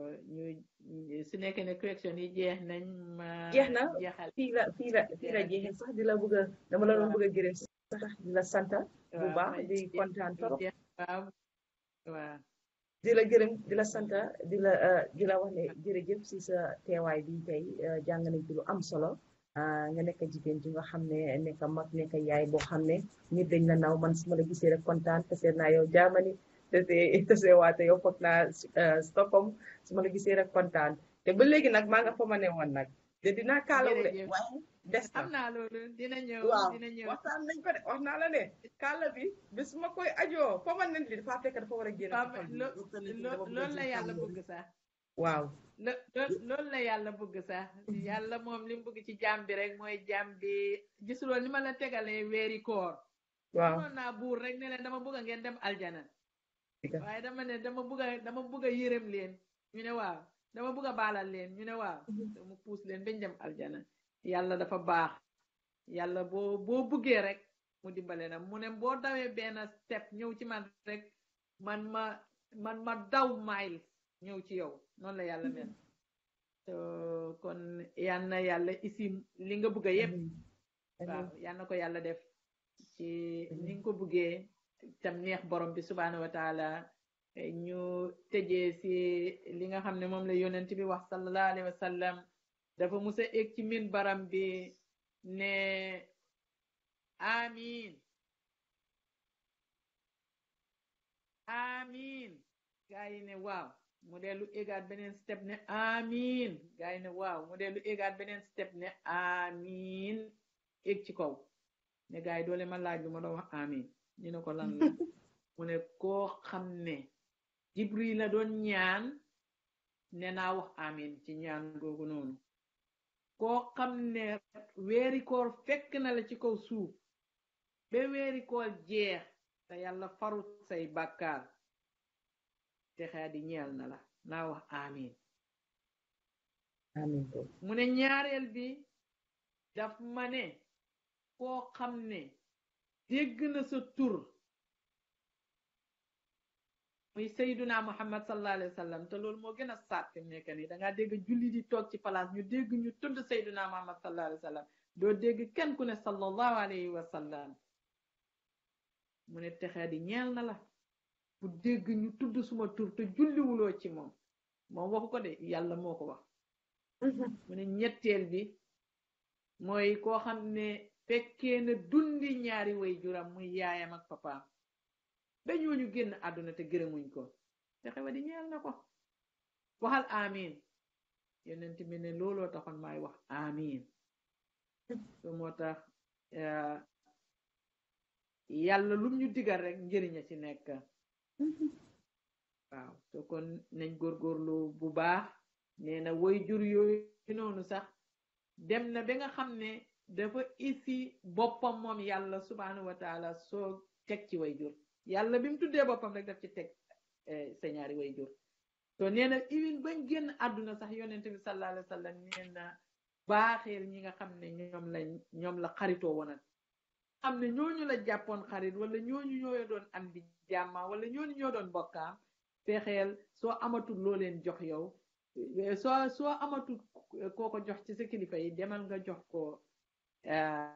ñu su nekkee ne question yi jeex nañ ma Jeex na. jeexal fii la fii la fii la jeexee sax di la bëgg a dama la doon bëgg a gërëm sax di la sant bu waaw, baax ma di jeex- kontaan trop jeex- waaw waaw di la gërëm di la sant di la eh, di la wax ne jërëjëf si sa teewaay bi tey eh, jàng nañ ci lu am solo ah, nga nekk jigéen ji nga xam ne nekk mag nekk yaay boo xam ne nit dañ la naw man su ma la gisee rek kontaan te seet naa yow Germany te see te see waate yow foog naa eh, Stockholm su ma la gisee rek kontaan te ba léegi nag maa nga fa ma ne woon nag de dinaa kaalawu de Jërëjëf. waaye des na am naa loolu dina ñëw waaw dina ñëw waxtaan nañ ko de wax naa la ne kaala bi bis ma koy ajoo permanent li dafa fekk dafa war a génn Waaw, ci xol bi. lo- Waxtaan nañ ci lo- dama bëgg loolu la ci yàlla kaala bi. bëgg sax waaw lo lo- loolu la yàlla bëgg sax yàlla moom li mu bëgg ci jaam bi rek mooy jaam bi gisuloo ni ma la tegalee weeri koor waaw mënoon naa buur rek ne leen dama bëgg ngeen dem aljana Dëgg. waaye dama ne dama bëgg a dama bëgg a yërëm leen ñu ne waaw dama bëgg a baalal leen ñu ne waaw mu puus leen bañ dem aljana yàlla dafa baax yàlla boo boo bëggee rek mu dimbale na mu ne boo dawee benn step ñëw ci man rek man ma man ma daw mile ñëw ci yow noonu la yàlla mel so kon yal na yàlla isi li nga bëgg a yépp waaw yal na ko yàlla def ci ni nga ko bëggee tam neex borom bi subhaanahu wa taala ñu tëjee si li nga xam ne moom la yonent bi wax sallallahu alayhi wa sallam dafa musa egg ci min baram bi ne amin amin gaa yi ne waaw mu dellu égaat beneen step ne amin gaa yi ne waaw mu dellu égaat beneen step ne amin eg ci kaw ne gaa yi doole ma laaj lu ma doon wax amin ñu ne ko lan la mu ne koo xam ne jibril la doon ñaan ne naa wax amin ci ñaan googu noonu koo xam ne weeri koor fekk na la ci kaw suuf ba weeri koor jeex te yàlla farut say bàkkaar te xaa di ñeel na la naa wax amin amiin ko mu ne ñaareel bi daf ma ne koo xam ne dégg na sa tur muy sayduna muhammad sallallahu alayhi wa sallam te loolu moo gën a saat fi mu nekk nii da ngaa dégg julli di toog ci place ñu dégg ñu tudd sayduna muhammad sallallahu alayhi wa sallam doo dégg kenn ku ne sallallahu alayhi wa sallam mu ne texee di ñeel na la bu dégg ñu tudd suma tur te julliwuloo ci moom moom waxu ko de yàlla moo ko wax mu ne ñetteel bi mooy koo xam ne fekkee na dundi ñaari way juram muy yaayam ak papaam ba ñooñu génn àdduna te gërëmuñ ko te xewa di ñeel na ko waxal amin yonent bi ne looloo taxoon maay wax amin so moo tax eh, yàlla lum ñu digal rek njëriña ci nekk waaw so kon nañ góorgóorlu bu baax nee na way jur yooyu noonu sax dem na ba nga xam ne dafa isi boppam moom yàlla subhanahu wa taala soo teg ci way jur yàlla bi mu tuddee boppam rek daf ci teg eh, sa ñaari way jur so nee na even bañ génn àdduna sax yonente bi sallallahu alayhi wa sallam nee na baaxeel ñi nga xam ne ñoom lañ ñoom la xaritoo wonan xam ne ñooñu la jàppoon xarit wala ñooñu ñoo doon am di jàmma wala ñooñu ñoo doon bokkaam fexeel soo amatul loo leen jox yow eh, soo soo amatul koo ko jox ci sa kilifa yi demal nga jox ko eh,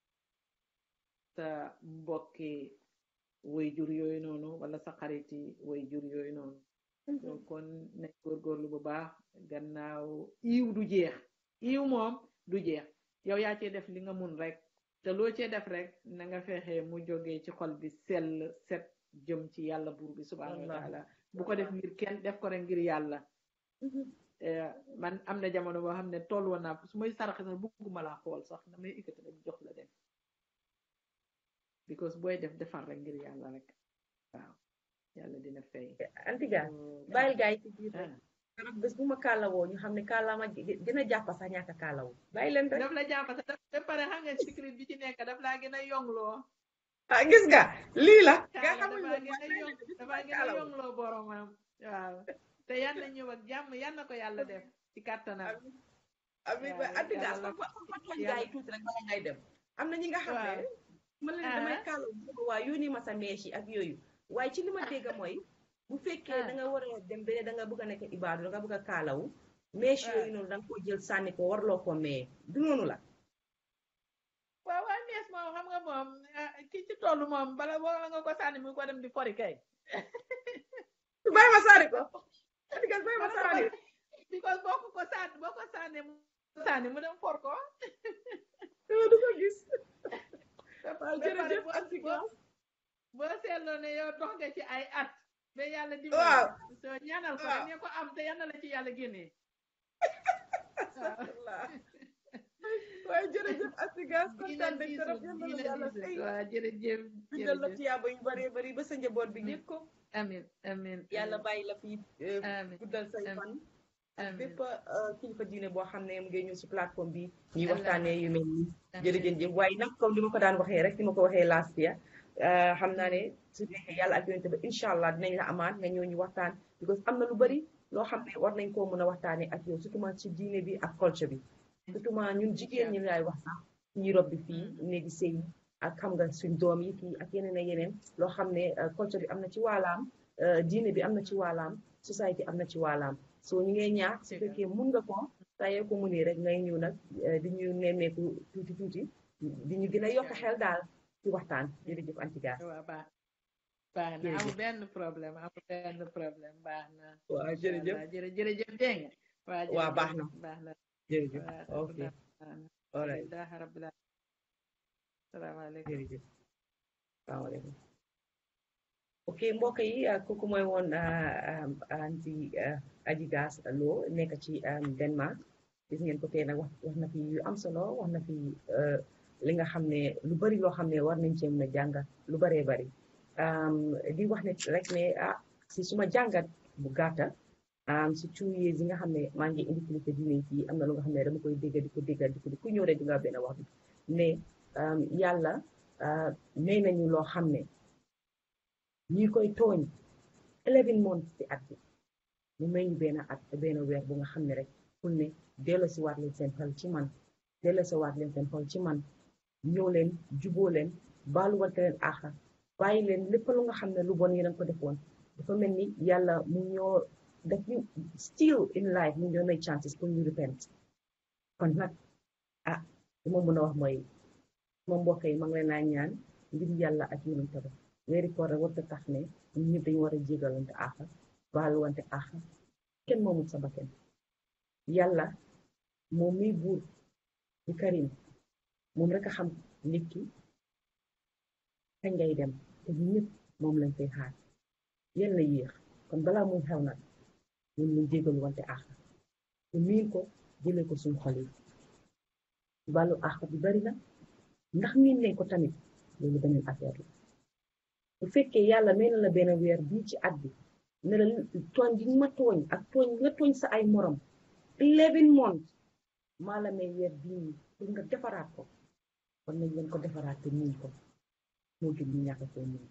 sa mbokki way jur yooyu noonu wala sa xariti way jur yooyu noonu so kon nañ góorgóorlu bu baax gannaaw iw du jeex iw moom du jeex yow yaa cee def li nga mun rek te loo cee def rek na nga fexe mu jógee ci xol bi sell set jëm ci yàlla buur bi subhanahu wa Wallaahi. taala bu ko def ngir kenn def ko rek ngir yàlla Eh, man am na jamono boo xam ne toll woon naa su may saraxe sax bugguma laa xool sax damay ikkati rek jox la dem because booy def defar rek ngir yàlla rek waaw yàlla dina fay antiga So, bàyyil gaa yi ci biir rek ah. keroog bés bu ma kaalawoo ñu xam ne kaalaama dina jàpp sax ñàkk a kaalawu bàyyi leen rek daf la jàpp sax daf ba pare xam nga secret bi ci nekk daf laa gën a yongloo ah gis nga lii la nga kaala xamul dafa ne gën a yong dafa gën a kaalawu yongloo boromam waaw te yan na ñëw ak jàmm yan na ko yàlla def ci kàttanam ami ba waaw, antiga yàlla fa fa fa tooñ yàlla- gaa yi tuuti rek bala ngay dem am na ñi nga xam ne waaw. ma leen damay Ah. kaalawu sama waa yónni ma sa mees yi ak yooyu waaye ci li ma dégg mooy bu fekkee Ah. da nga war a dem beneen da nga bëgg a nekk ibaadu da nga bëgg a kaalawu mees Ah. yooyu noonu da nga koo jël sànni ko warloo ko mee du noonu la waaw waaw nees moom xam nga moom ah, ki ci toll moom bala wala nga ko sànni mu ko dem di fori kay bàyyi ma sànni ko antiga bàyyi ma sànni because boo ko ko sànni boo ko sànni mu sànni mu dem for ko du ko gis ba waaw pare jërëjëf boo- antiga boo- boo seetloo ne yow dox nga ci ay at ba yàlla Waaw. dimbali soo ñaanal ko Waaw. rek ne ko am te yal na la ci yàlla génnee astafurlah waaye jërëjëf Asigas kontaan nañ trop yal na la yàlla fay waaw jërëjëf bindal la jërëjëf tiyaaba yu bëree bëri ba sa njaboot bi yëg ko amin amin yàlla bàyyi la fi eh, Amiin. guddal say Amiin. fan ak Amiin. bépp eh, kilifa diine boo xam ne mu ngi ñëw si plateforme bi ñuy Allah. waxtaanee yu mel nii Amiin. jërëjëf waaye nag comme li ma ko daan waxee rek ni ma ko waxee last year eh, xam naa ne su nekkee yàlla ak yonente ba incha allah dinañ la amaat nga ñëw ñu waxtaan because am na lu bëri loo xam ne war nañ koo mën a waxtaanee ak yow surtout ci diine bi ak culture bi surtout ñun jigéen ñi laay wax sax ñi rob bi fii néegi sëy yi ak xam nga suñ doom yi fii ak yeneen ak yeneen loo xam ne eh, culture bi am na ci waalaam eh, diine bi am na ci waalaam société am na ci waalaam soo ñu ngay ñaax su fekkee mun nga ko tayee ko mu nii rek ngay ñëw nag eh, di ñu nemmeeku tuuti tuuti di ñu gën a yokk xel daal ci waxtaan jërëjëf Antigas waaw baax baax na Jërëjëf. amul benn problème amul benn problème baax na waaw jërëjëf Inch'Allah. jërë jërëjëf dégg nga waaw waaw baax jërëjëf, na. baax na jërëjëf waaw ok baax na. all right alhamdulilah rabbil alamin salaamaaleykum jërëjëf salaamaaleykum ok mbokk yi ah, kooku mooy woon ah, ah, anti ah, Adji Gass Lo nekk ci ah, Denmark gis ngeen ko tey nag wax wax na fi yu am solo wax na fi eh, li nga xam ne lu bari loo xam ne war nañ cee mën a jàngat lu baree bari Am, di wax ne rek ne ah si suma jàngat bu gàtta am si two years yi nga xam ne maa ngi indi kilifa diine yi am na lu nga xam ne dama koy dégg di ko dégg di ko di ku ñëw rek di nga benn wax bi mais um, yàlla uh, may nañu loo xam ne ñi koy tooñ eleven months ci at bi mu may ñu benn at benn weer bu nga xam ne rek pour ne delloo si waat leen seen xel ci man delloo si waat leen seen xel ci man ñëw leen juboo leen baaluwante leen àqa bàyyi leen lépp lu nga xam ne lu bon yéen a ko defoon dafa mel ni yàlla mu ñoo def ñu still in life mu ñoo may chances pour ñu repent kon nag ah li ma mën a wax mooy sama mbokk yi ma ngi leen a ñaan ngir yàlla ak yonent ba weeri koor rek warta tax ne ñun ñëpp dañu war a jégalante àqa baaluwante àqa kenn moomul sa bakkan yàlla moom miy buur di karim moom rek a xam nit ki kañ ngay dem te ñun ñëpp moom lañ koy xaar yéen la yéex kon balaa muy xew nag ñun ñu jégalu wante àqa te miin ko jëlee ko suñu xol yi wàllu àq bi bari na ndax miin nañ ko tamit loolu beneen affaire la bu fekkee yàlla may na la benn weer bii ci at bi ne la tooñ gi ma tooñ ak tooñ nga tooñ sa ay morom eleven months maa la may weer bii nii pour nga defaraat ko kon nañ leen ko defaraat te miin ko moo gën ñu ñàkk koo miin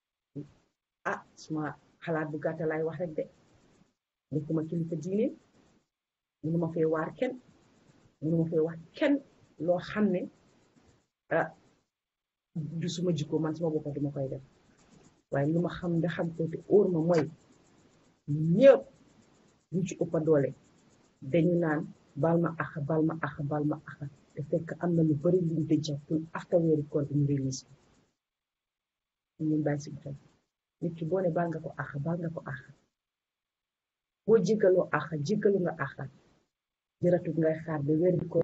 ah suma xalaat bu gàtta laay wax rek de nekkuma kilifa diine mënuma fee waar kenn mënuma fee wax kenn loo xam ne ah du suma jikko man suma boppa duma koy def waaye li ma xam nga xam ko te óor ma mooy ñëpp ñu ci ëppa doole dañu naan bal ma ax bal ma ax bal ma ax te fekk am na lu bari luñ dëjja pour after weeri koor bi ñu release ko ñun bàyyi si xel nit ki boo ne baal nga ko ax baal nga ko ax boo jéggaloo ax jéggalu nga ax jëratut ngay xaar ba weeri koor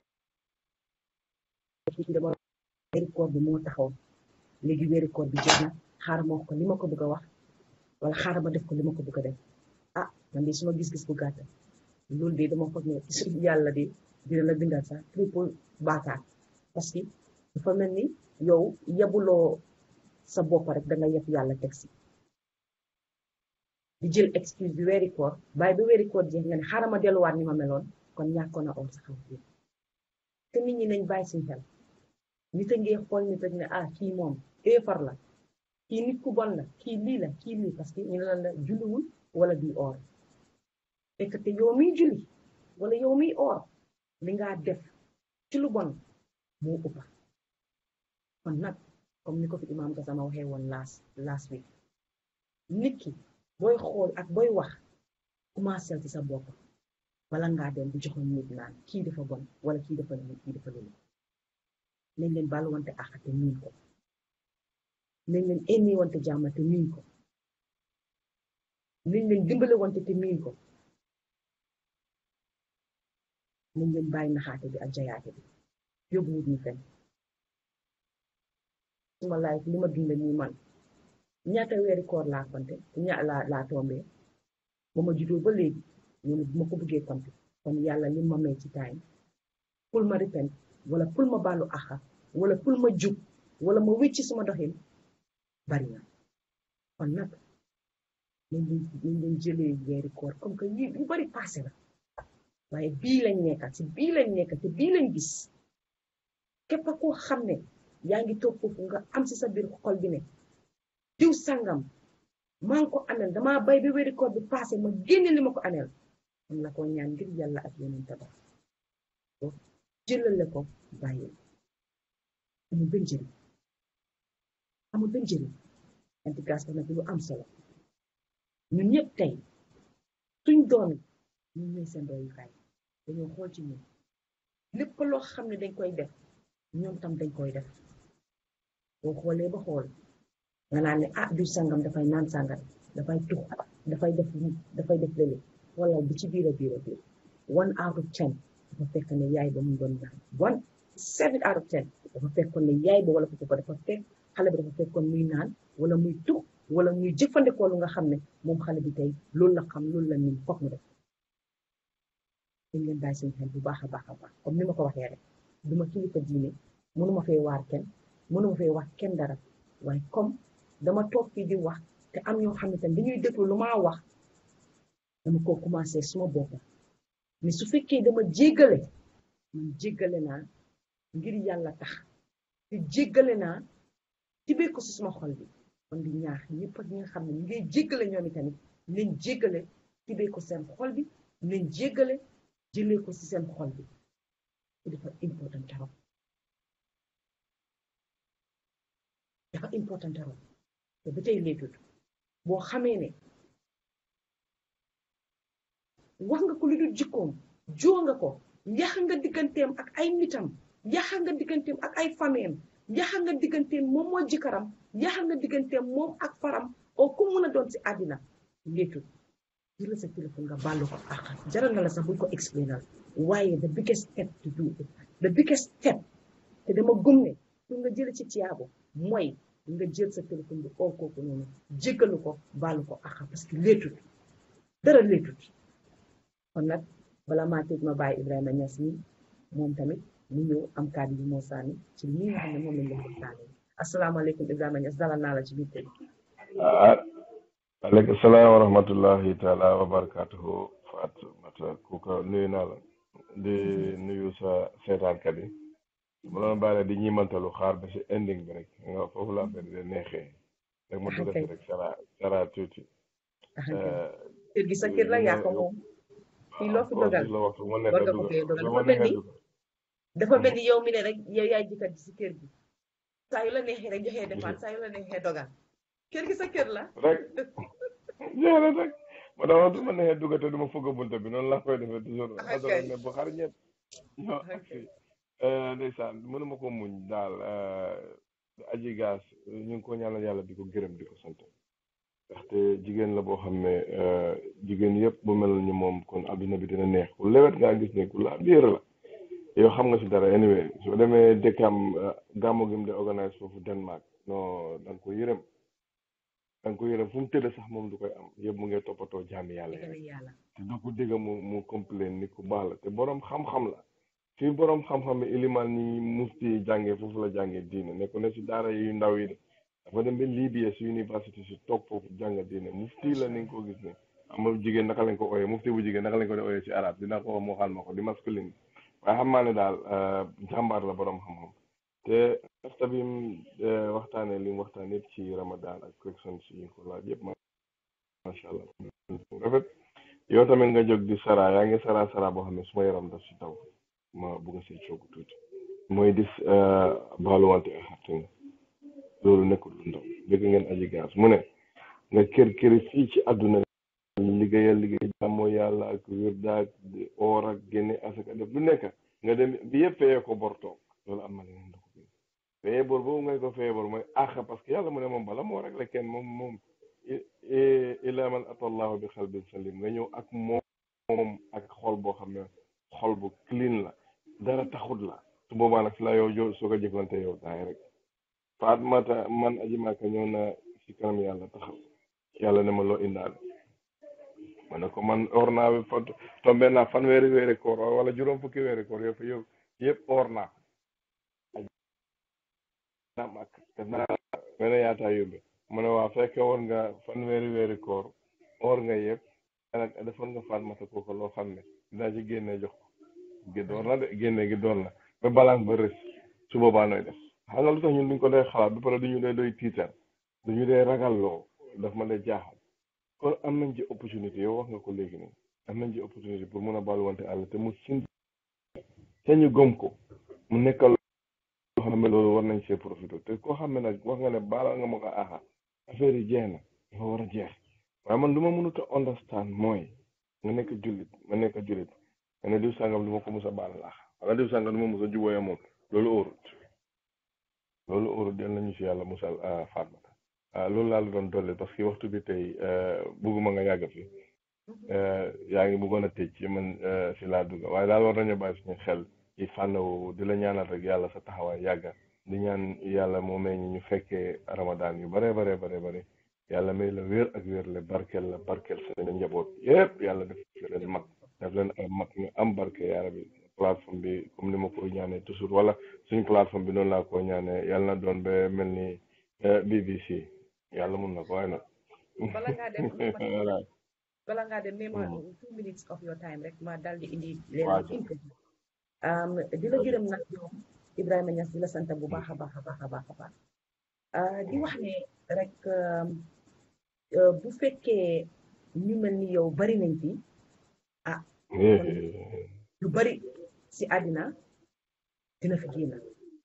dama weeri koor bi moo taxaw léegi weeri koor bi jot na xaaral ma wax ko li ma ko bëgg a wax wala xaaral ma def ko li ma ko bëgg a def ah man de suma gis-gis bu gàtt loolu de dama foog ne yàlla de dina la bindal sax triple baakaar parce que dafa mel ni yow yebuloo sa bopp rek danga yeb yàlla teg si di jël excuse bi weeri koor bàyyi ba weeri koor jeex nga ne xaaral ma delluwaat ni ma meloon kon ñàkkoon a or sa xaw te nit ñi nañ bàyyi suñ xel nit a ngi xool nit ak ne ah kii moom éefar la kii nit ku bon la kii lii la kii lii parce que ñu ne la la julliwul wala di or fekk te yow miy julli wala yow miy or li ngaa def ci lu bon moo ëppa kon nag comme ni ko fi imaam Gassama waxee woon last last week nit ki booy xool ak booy wax commencé ci sa bopp bala ngaa dem di joxoon nit naan kii dafa bon wala kii dafa lii kii dafa lii nañ leen bàllu wante àq te miin ko nañ leen énni wante jàmm te miin ko nañ leen dimbale wante te miin ko nañ leen bàyyi naxaate bi ak jayaate bi yóbbu wut ñu fenn suma laay li ma dund nii man ñaata weeri koor laa konte ña laa laa tombee ba ma juddoo ba léegi ñu ne bu ma ko bëggee konte kon yàlla li ma may ci time pour ma repent wala pour ma baalu axa wala pour ma jub wala ma wécci suma doxin bari na kon nag nañ leen nañ leen jëlee weeri koor comme que yi yu bari passé la waaye bii lañ nekka ci bii lañ nekka te bii lañ gis képp koo xam ne yaa ngi toog foofu nga am ci sa biir xol bi ne diw sangam maa ngi ko anel damaa bay ba weeri koor bi passé ma génne li ma ko anel am la ko ñaan ngir yàlla ak yeneen tabax ko jëlale ko bàyyi amul benn njëriñ amul benn njëriñ antigas ba nag lu am solo ñun ñëpp tey suñ doon ñun ñooy seen royukaay dañoo xool ci ñun lépp loo xam ne dañ koy def ñoom tam dañ koy def boo xoolee ba xool nga naan ne ah du sangam dafay naan sangam dafay tux dafay def lii dafay def lële wala bu ci biir a biir a biir one out of ten dafa fekk ne yaay ba mu doon naan one seven out of ten dafa fekkoon ne yaay ba wala ko ko dafa fekk xale bi dafa fekkoon muy naan wala muy tux wala muy jëfandikoo lu nga xam ne moom xale bi tey loolu la xam loolu la nin foog mu def dañ leen bàyyi seen xel bu baax a baax a baax comme ni ma ko waxee rek duma kilifa diine mënuma fee waar kenn mënuma fee wax kenn dara waaye comme dama toog fii di wax te am ñoo xam ne tam dañuy déglu lu maa wax dama ko commencé suma bopp mais su fekkee dama jéggale man jéggale naa ngir yàlla tax te jéggale naa tibee ko si suma xol bi kon di ñaax ñëpp ak ñi nga xam ne ñu ngay jéggale ñoom itamit nañ jéggale tibee ko seen xol bi nañ jéggale jëlee ko si seen xol bi te dafa important trop dafa important trop te ba tey léetut boo xamee ne wax nga ko lu dul jikkoom joo nga ko yax nga digganteem ak ay nitam yax nga digganteem ak ay fameem yax nga digganteem moom moo jikaram yax nga digganteem moom ak faram oo ku mun a doon si àddina léetut jëla sa téléphone nga bàllu ko ak jaral na la sax buñ ko explainal waaye the biggest step to do it the biggest step te dama gëm ne pour nga jële ci tiyaabo mooy nga jël sa téléphone bi oo kooku noonu jéggalu ko bàllu ko ak parce que léetut dara léetut kon nag bala maa tëj ma bàyyi Ibrahima Niass mi moom tamit mu ñëw am kàddu yi moo sànni ci lii nga xam ne moom lañ leen waxtaanee asalaamaaleykum Ibrahima Niass dalal naa la ci biir tey ah aleykum salaam wa rahmatullahi taala wa barakatuhu Fatou Kuka nuyu naa la di nuyu sa seetaankat yi ma doon bàyyi di ñimantalu xaar ba si ending bi rek nga foofu la affaire de neexee rek ma dugg si rek sara sara tuuti kër gi sa kër la yaa ko moom fii loo fi dogal la waxtu ma nekk war nga ko dugg fee dogal lu dafa ma mel nekk ni dugg dafa mel ni yow mi ne rek yow yaay jëkkat ji si kër gi saa yu la neexee rek joxee dépense saa yu la neexee dogal kër gi sa kër la rek jeex na rek ma dama du ma neexee dugg te du ma fugg bunta bi noonu laa koy defee toujours Ah, ma doon kay. ne bu xar ñett ñoo Ah, ak kay. fii ndeysaan mënuma ko muñ daal aji gaas ñu ngi ko ñaanal yàlla di ko gërëm di ko sant ndaxte jigéen la boo xam ne eh, jigéen yëpp bu mel ni moom kon adduna bi dina neex ku lewet ngaa gis ne ku laa biir la yow xam nga si dara anyway soo demee dëkkam eh, gàmmu gi mu de organise foofu Denmark non da nga ko yërëm da nga ko yërëm fu mu tëdd sax moom du koy am yëpp mu ngi toppatoo jaami yàlla yi dëgg rek la yàlla te doo ko dégg mu mu complain ni ku baax la te borom xam-xam la fi borom xam-xam yi ilimaan ñi mufti jàngee foofu la jàngee diine nekk na si daara yu ndaw yi de dafa dem ba Libya si université si toog foofu jàng diine mufti la ni nga ko gis ne amul jigéen naka lañ ko ooyee mufti bu jigéen naka lañ ko di ooyee si arab dina ko moo xaal ma ko di masculine waaye xam naa ne daal eh, jàmbaar la borom xam-xam te asta bi mu eh, waxtaanee li mu waxtaan yëpp ci ramadan ak questions yi ñu ko laaj yëpp macha allah rafet yow tamit nga jóg di sara yaa ngi sara sara boo xam ne suma yaram daf si taw ma bugg see coogu tuuti mooy dis baaluwante ak xarte nga loolu nekkul lu ndaw dégg ngeen aji gaas mu ne nga kër këri fii ci àdduna liggéeyal liggéey jàmmoo yàlla ak wirdaak di oor ak génne asaka def lu nekk nga dem bi yëpp feyee ko bor toog loolu am na leneen da ko bind feyee bor boobu ngay ko feyee bor mooy àq parce que yàlla mu ne moom bala moo rek la kenn moom moom ila man atallahu bi xalbin salim nga ñëw ak moom moom ak xol boo xam ne xol bu clean la dara taxut la su boobaa nag si la yow jo soo ko jëflante yow daay rek Fatmata man aji maaka ñëw na si kanam yàlla taxaw yàlla ne ma loo indaale ma ne ko man or naa fa tombé naa fanweeri weeri koor wala juróom fukki weeri koor yow fa yow yëpp oor naa ko naa màkk def naa mel ne yaataa yóbbe mu ne waa fekke woon nga fanweeri weeri koor oor nga yëpp nag defoon nga Fatmata kooku loo xam ne dinaa ci génne jox ko gi door na de génne gi door na ba balance ba rës su boobaa nooy def xam nga lu tax ñun duñ ko dee xalaat ba pare duñu dee doy tiital duñu dee ragalloo daf ma dee jaaxal kon am nañ ci opportunité yow wax nga ko léegi nii am nañ ci opportunité pour mun a baaluwante àll te mu sin te ñu gëm ko mu nekkal loo xam ne loolu war nañ see profité te koo xam ne nag wax nga ne baalal nga ma ko aha affaire yi jeex na dafa war a jeex waaye man lu ma mënut a understand mooy nga nekk jullit ma nekk jullit nga ne diw sàngam du ma ko mus a baalal aha wala diw sàngam du ma mus a jubóoya moom loolu óorut loolu óorut yal nañu si yàlla musal Fatmata loolu laa la doon dolli parce que waxtu bi tey bugguma nga yàgg fi yaa ngi bëggoon a tëj ci man si laa dugg waaye daal war nañu bàyyi suñu xel ci fànn woowu di la ñaanal rek yàlla sa taxawaay yàgga di ñaan yàlla moo may ñu ñu fekkee ramadan yu bare bare bare bare yàlla may la wér ak wér le barkeel la barkeel sa njaboot yépp yàlla def leen mag def leen ay mag ñu am barke yaara bi plateforme bi comme ni ma koy ñaanee toujours wala suñu plateforme bi noonu laa ko ñaanee yàlla na doon ba mel ni BBC yàlla mun na ko waaye nag bala ngaa dem bala ngaa dem même two minutes of your time rek ma dal di indi leen interview di la gërëm nag yow Ibrahima Niass di la sant bu baax a baax a baax a baax a baax di wax ne rek bu fekkee ñu mel ni yow bari nañ fi ah lu bari si àddina dina fi génn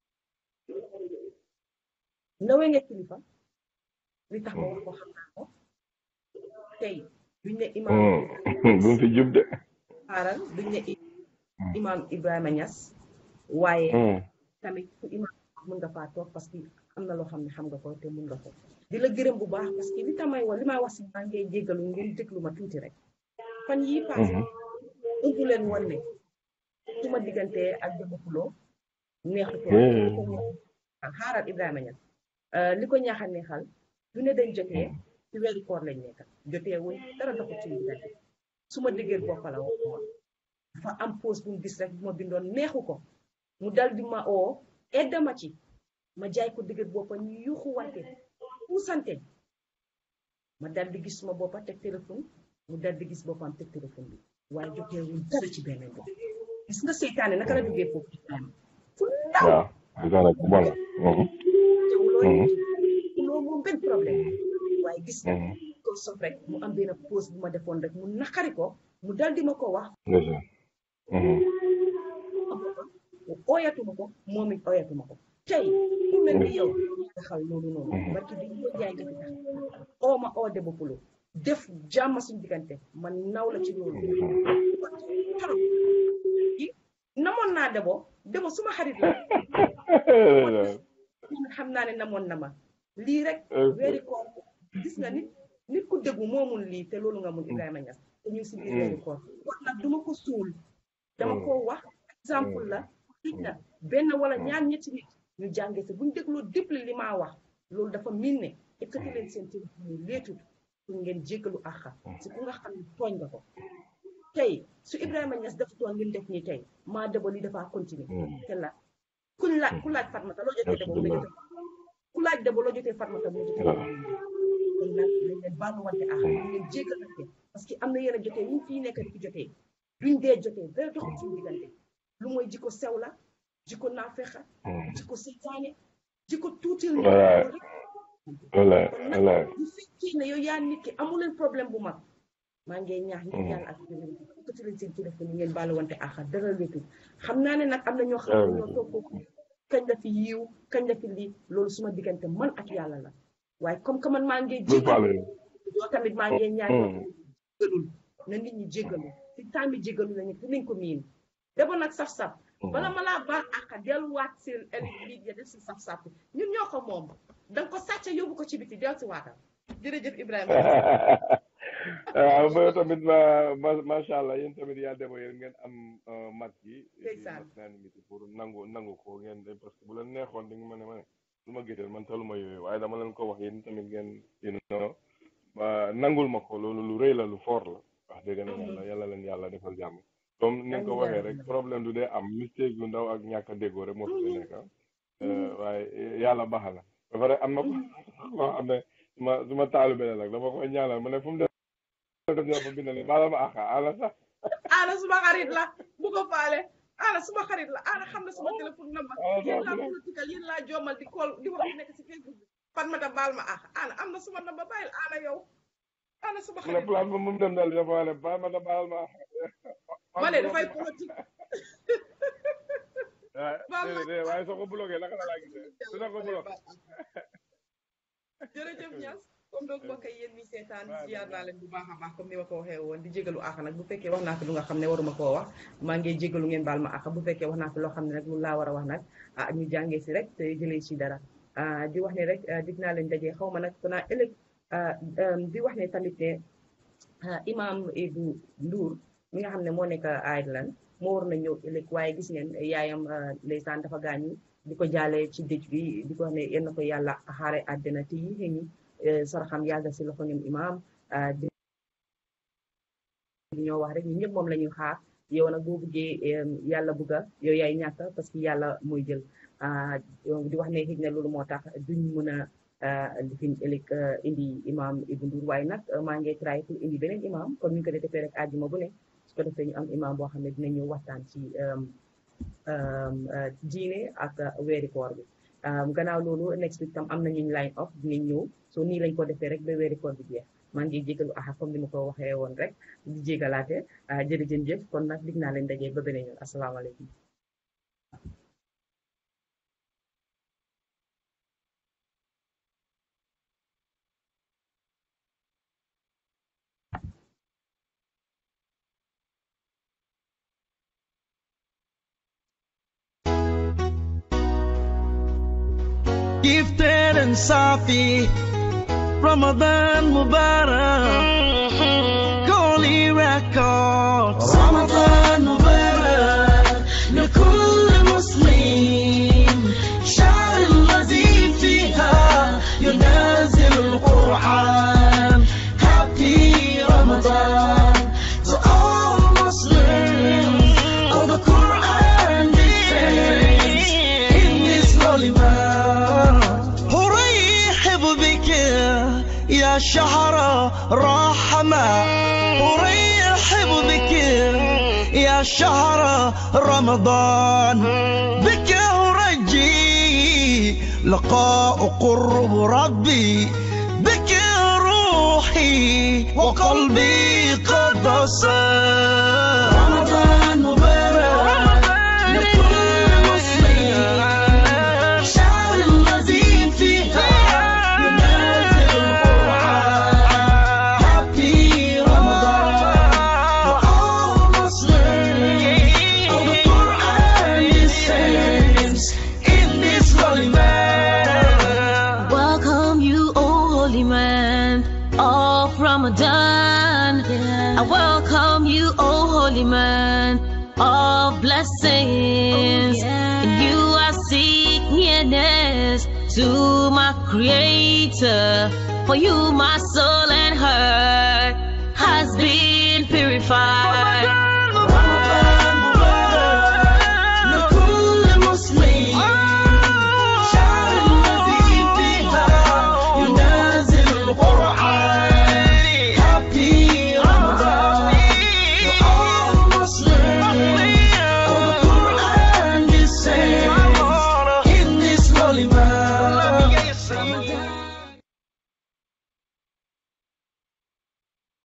ndawee nga kilifa li tax ma wax ko xam naa ko tey duñ ne imaam bu mu fi jub de xaaral duñ ne imaam Ibrahima Niass waaye tamit fu imaam mun nga faa toog parce que am na loo xam ne xam nga ko te mun nga ko di la gërëm bu baax parce que li tamay wax li may wax si maa ngay jéggalu ngeen déglu ma tuuti rek fan yii passé ëmpu leen woon ne su ma diggante ak Demba Pulo neexutoon xaaral Ibrahima Niass li ko ñaax a neexal du ne dañ jotee ci weeru koor lañ nekk jotee wuñ dara doxul ci diggante su ma déggee bopp la wax dafa am pause bu mu gis rek bu ma bindoon neexu ko mu dal di ma oo edda ma ci ma jaay ko dëgër boppa ñu yuuxu wante puusante ma dal di gis suma boppa teg téléphone mu dal di gis boppam teg téléphone bi waaye jotee wuñ dara ci benn bopp gis nga seytaane naka la duggee foofu fu ndaw waaw ku bon loo moom benn problème waaye gis nga ko sof rek mu am benn pause bu ma defoon rek mu naqari ko mu dal di ma ko wax mu ooyatuma ko moom it ooyatuma ko tey ku mel ni yow taxal loolu noonu barki bi ñu jaay nga fi tax oo ma oo Demba Pulo def jàmm suñu diggante man naw la ci loolu torop namoon naa debo debo suma xarit la xam naa ne namoon na ma lii rek weeri koor gis nga nit nit ku déggu moomul lii te loolu nga mun Ibrahima Niass te ñu si biir weeri koor wax nag duma ko suul dama ko wax exemple la xëy na benn wala ñaar ñetti nit ñu jàngee si buñ dégloo déppli li maa wax loolu dafa miin ne ekkati leen seen téléphone yi leetut pour ngeen jéggalu àqa si ku nga xam ne tooñ nga ko tey su Ibrahima Niass dafa toon li mu def nii tey maa debo li dafa continuer te la kuñ laaj ku laaj Fatmata loo jotee debo mu jotee ku laaj debo loo jotee Fatmata mu jotee kon nag dañ leen baaluwante àqa dañ leen jéggalante parce que am na yenn jotee ñu fii nekk di fi jotee duñ dee jotee dara doxul suñu diggante lu mooy jikko sew la jikko naafexa jikko seytaane jikko tuutil wala wala bu fekkee ne yow yaa nit ki amu leen problème bu mag maa ngi ñaax nit yàlla ak yeneen ko ci leen seen téléphone yi ngeen baalu wante àqa dara leetul xam naa ne nag am na ñoo xam ne ñoo toog foofu kañ la fi yiw kañ la fi lii loolu suma diggante man ak yàlla la waaye comme que man maa ngi jéggalu yoo tamit maa ngi ñaax jéggalul na nit ñi jéggalu si temps bi jéggalu la ñu fi nañ ko miin debo nag saf-saf bala ma laa baal àqa delluwaat seen lii ya def si saf-saf ñun ñoo ko moom danga ko sàcc yóbbu ko ci biti del si waatal jërëjëf Ibrahima waaw ba tamit ma macha allah yéen tamit yaa debo yéen ngeen am mat yi ndeysaan mat naa ni pour nangu nangu ko ngeen parce que bu leen neexoon di nga ma ne ma ne lu ma géteel man taluma yooyu waaye dama leen ko wax yéen tamit ngeen yéen no ba nangul ma ko loolu lu rëy la lu fort la wax dëgg na yàlla yàlla leen yàlla defal jàmm comme ni nga ko Amiin, waxee amiin. rek problème du dee am mistake yu ndaw ak ñàkk a déggoo rek moo fi nekk ah. waaye yàlla baax na ba pare am na ko koo xam ne suma suma taalu beneen nag dama koy ñaanal mu ne fu mu def def ñoo fa bind ne baala ma àqa ala sax ana suma xarit la bu ko faale ana suma xarit la ana xam na suma téléphone number Ah, yéen laa d'accord. political yéen laa joomal di call di wax nekk si Facebook bi Fatmata baal ma ah ana am na suma number bàyyil ana yow ana suma mu ne xarit place ba mu dem dal dafa wax ne baal ma da baal ma àqa ma ne dafay politique waaye baal ma déedéet déedéet waaye soo ko bloqué naka la laa gisee dina ko bloqué jërëjëf Niass comme donc mbokk yi yéen ñi seetaan Waaw, ziar waaw. naa leen bu baax a baax comme ni ma ko waxee woon di jégalu àq nag bu fekkee wax naa fi lu nga xam ne waruma koo wax maa ngi jégalu ngeen baal ma àq bu fekkee wax naa fi loo xam ne nag lu laa war a wax nag ah ñu jàngee si rek te jëlee si dara ah di wax ne rek ah, dig naa leen dajee xaw ma nag konaa ëllëg ah, um, di wax ne tamit ne ah, imam Ibou Ndour mi nga xam ne moo nekk Ireland moo war na ñëw ëllëg waaye gis ngeen yaayam ah, ndeysaan dafa gaañu di ko jaalee ci dëj bi di ko wax ne yal na ko yàlla xaare àddina te yi xëy ni saraxam yàgga si loxo ñoom imam ah, di ñoo wax rek ñun ñëpp moom la ñuy xaar yow nag boo buggee em, yàlla bugga yow yaay ñàkk parce que yàlla mooy jël ah, donc di wax ne xëy na loolu moo tax duñ mën a ah, lifin ëllëg ah, indi imam Ibou Ndour waaye nag ah, maa ngi try pour indi beneen imam comme ni ñu ko defee rek àjjuma bu ne su ko defee ñu am imam boo xam ne dina ñëw waxtaan ci em, em, ah, diine ak ah, weeri koor bi Um, gannaaw loolu next week tam am na ñu line up dinañ ñëw so nii lañ ko defee rek ba weeri koor bi jeex maa ngi jégalu axa comme ni ma ko waxee woon rek di jégalaate ah jërëjëf jëf kon nag dig naa leen daje ba beneen yoon asalaamaaleykum. gifted and Safi. Ramadan Mubarak. Holy Records. رمضان مبارك لكل مسلم شهر الذي فيها ينازل القرآن Happy Ramadan to all Muslims of the Quran defense in this holy month أرحب بك يا شهر رحمة أرحب بك يا شهر رمضان بك أرجي لقاء قرب ربي بك روحي وقلبي قد صار رمضان مبارك لكل مسلم شهر الذي فيها ينازل القرآن Happy Ramadan to all Muslims of the Quran descends in this holy month. Welcome you, O holy man of Ramadan. I welcome you, O holy man of blessings. And you are seek nearness to my creator. For you, my soul and heart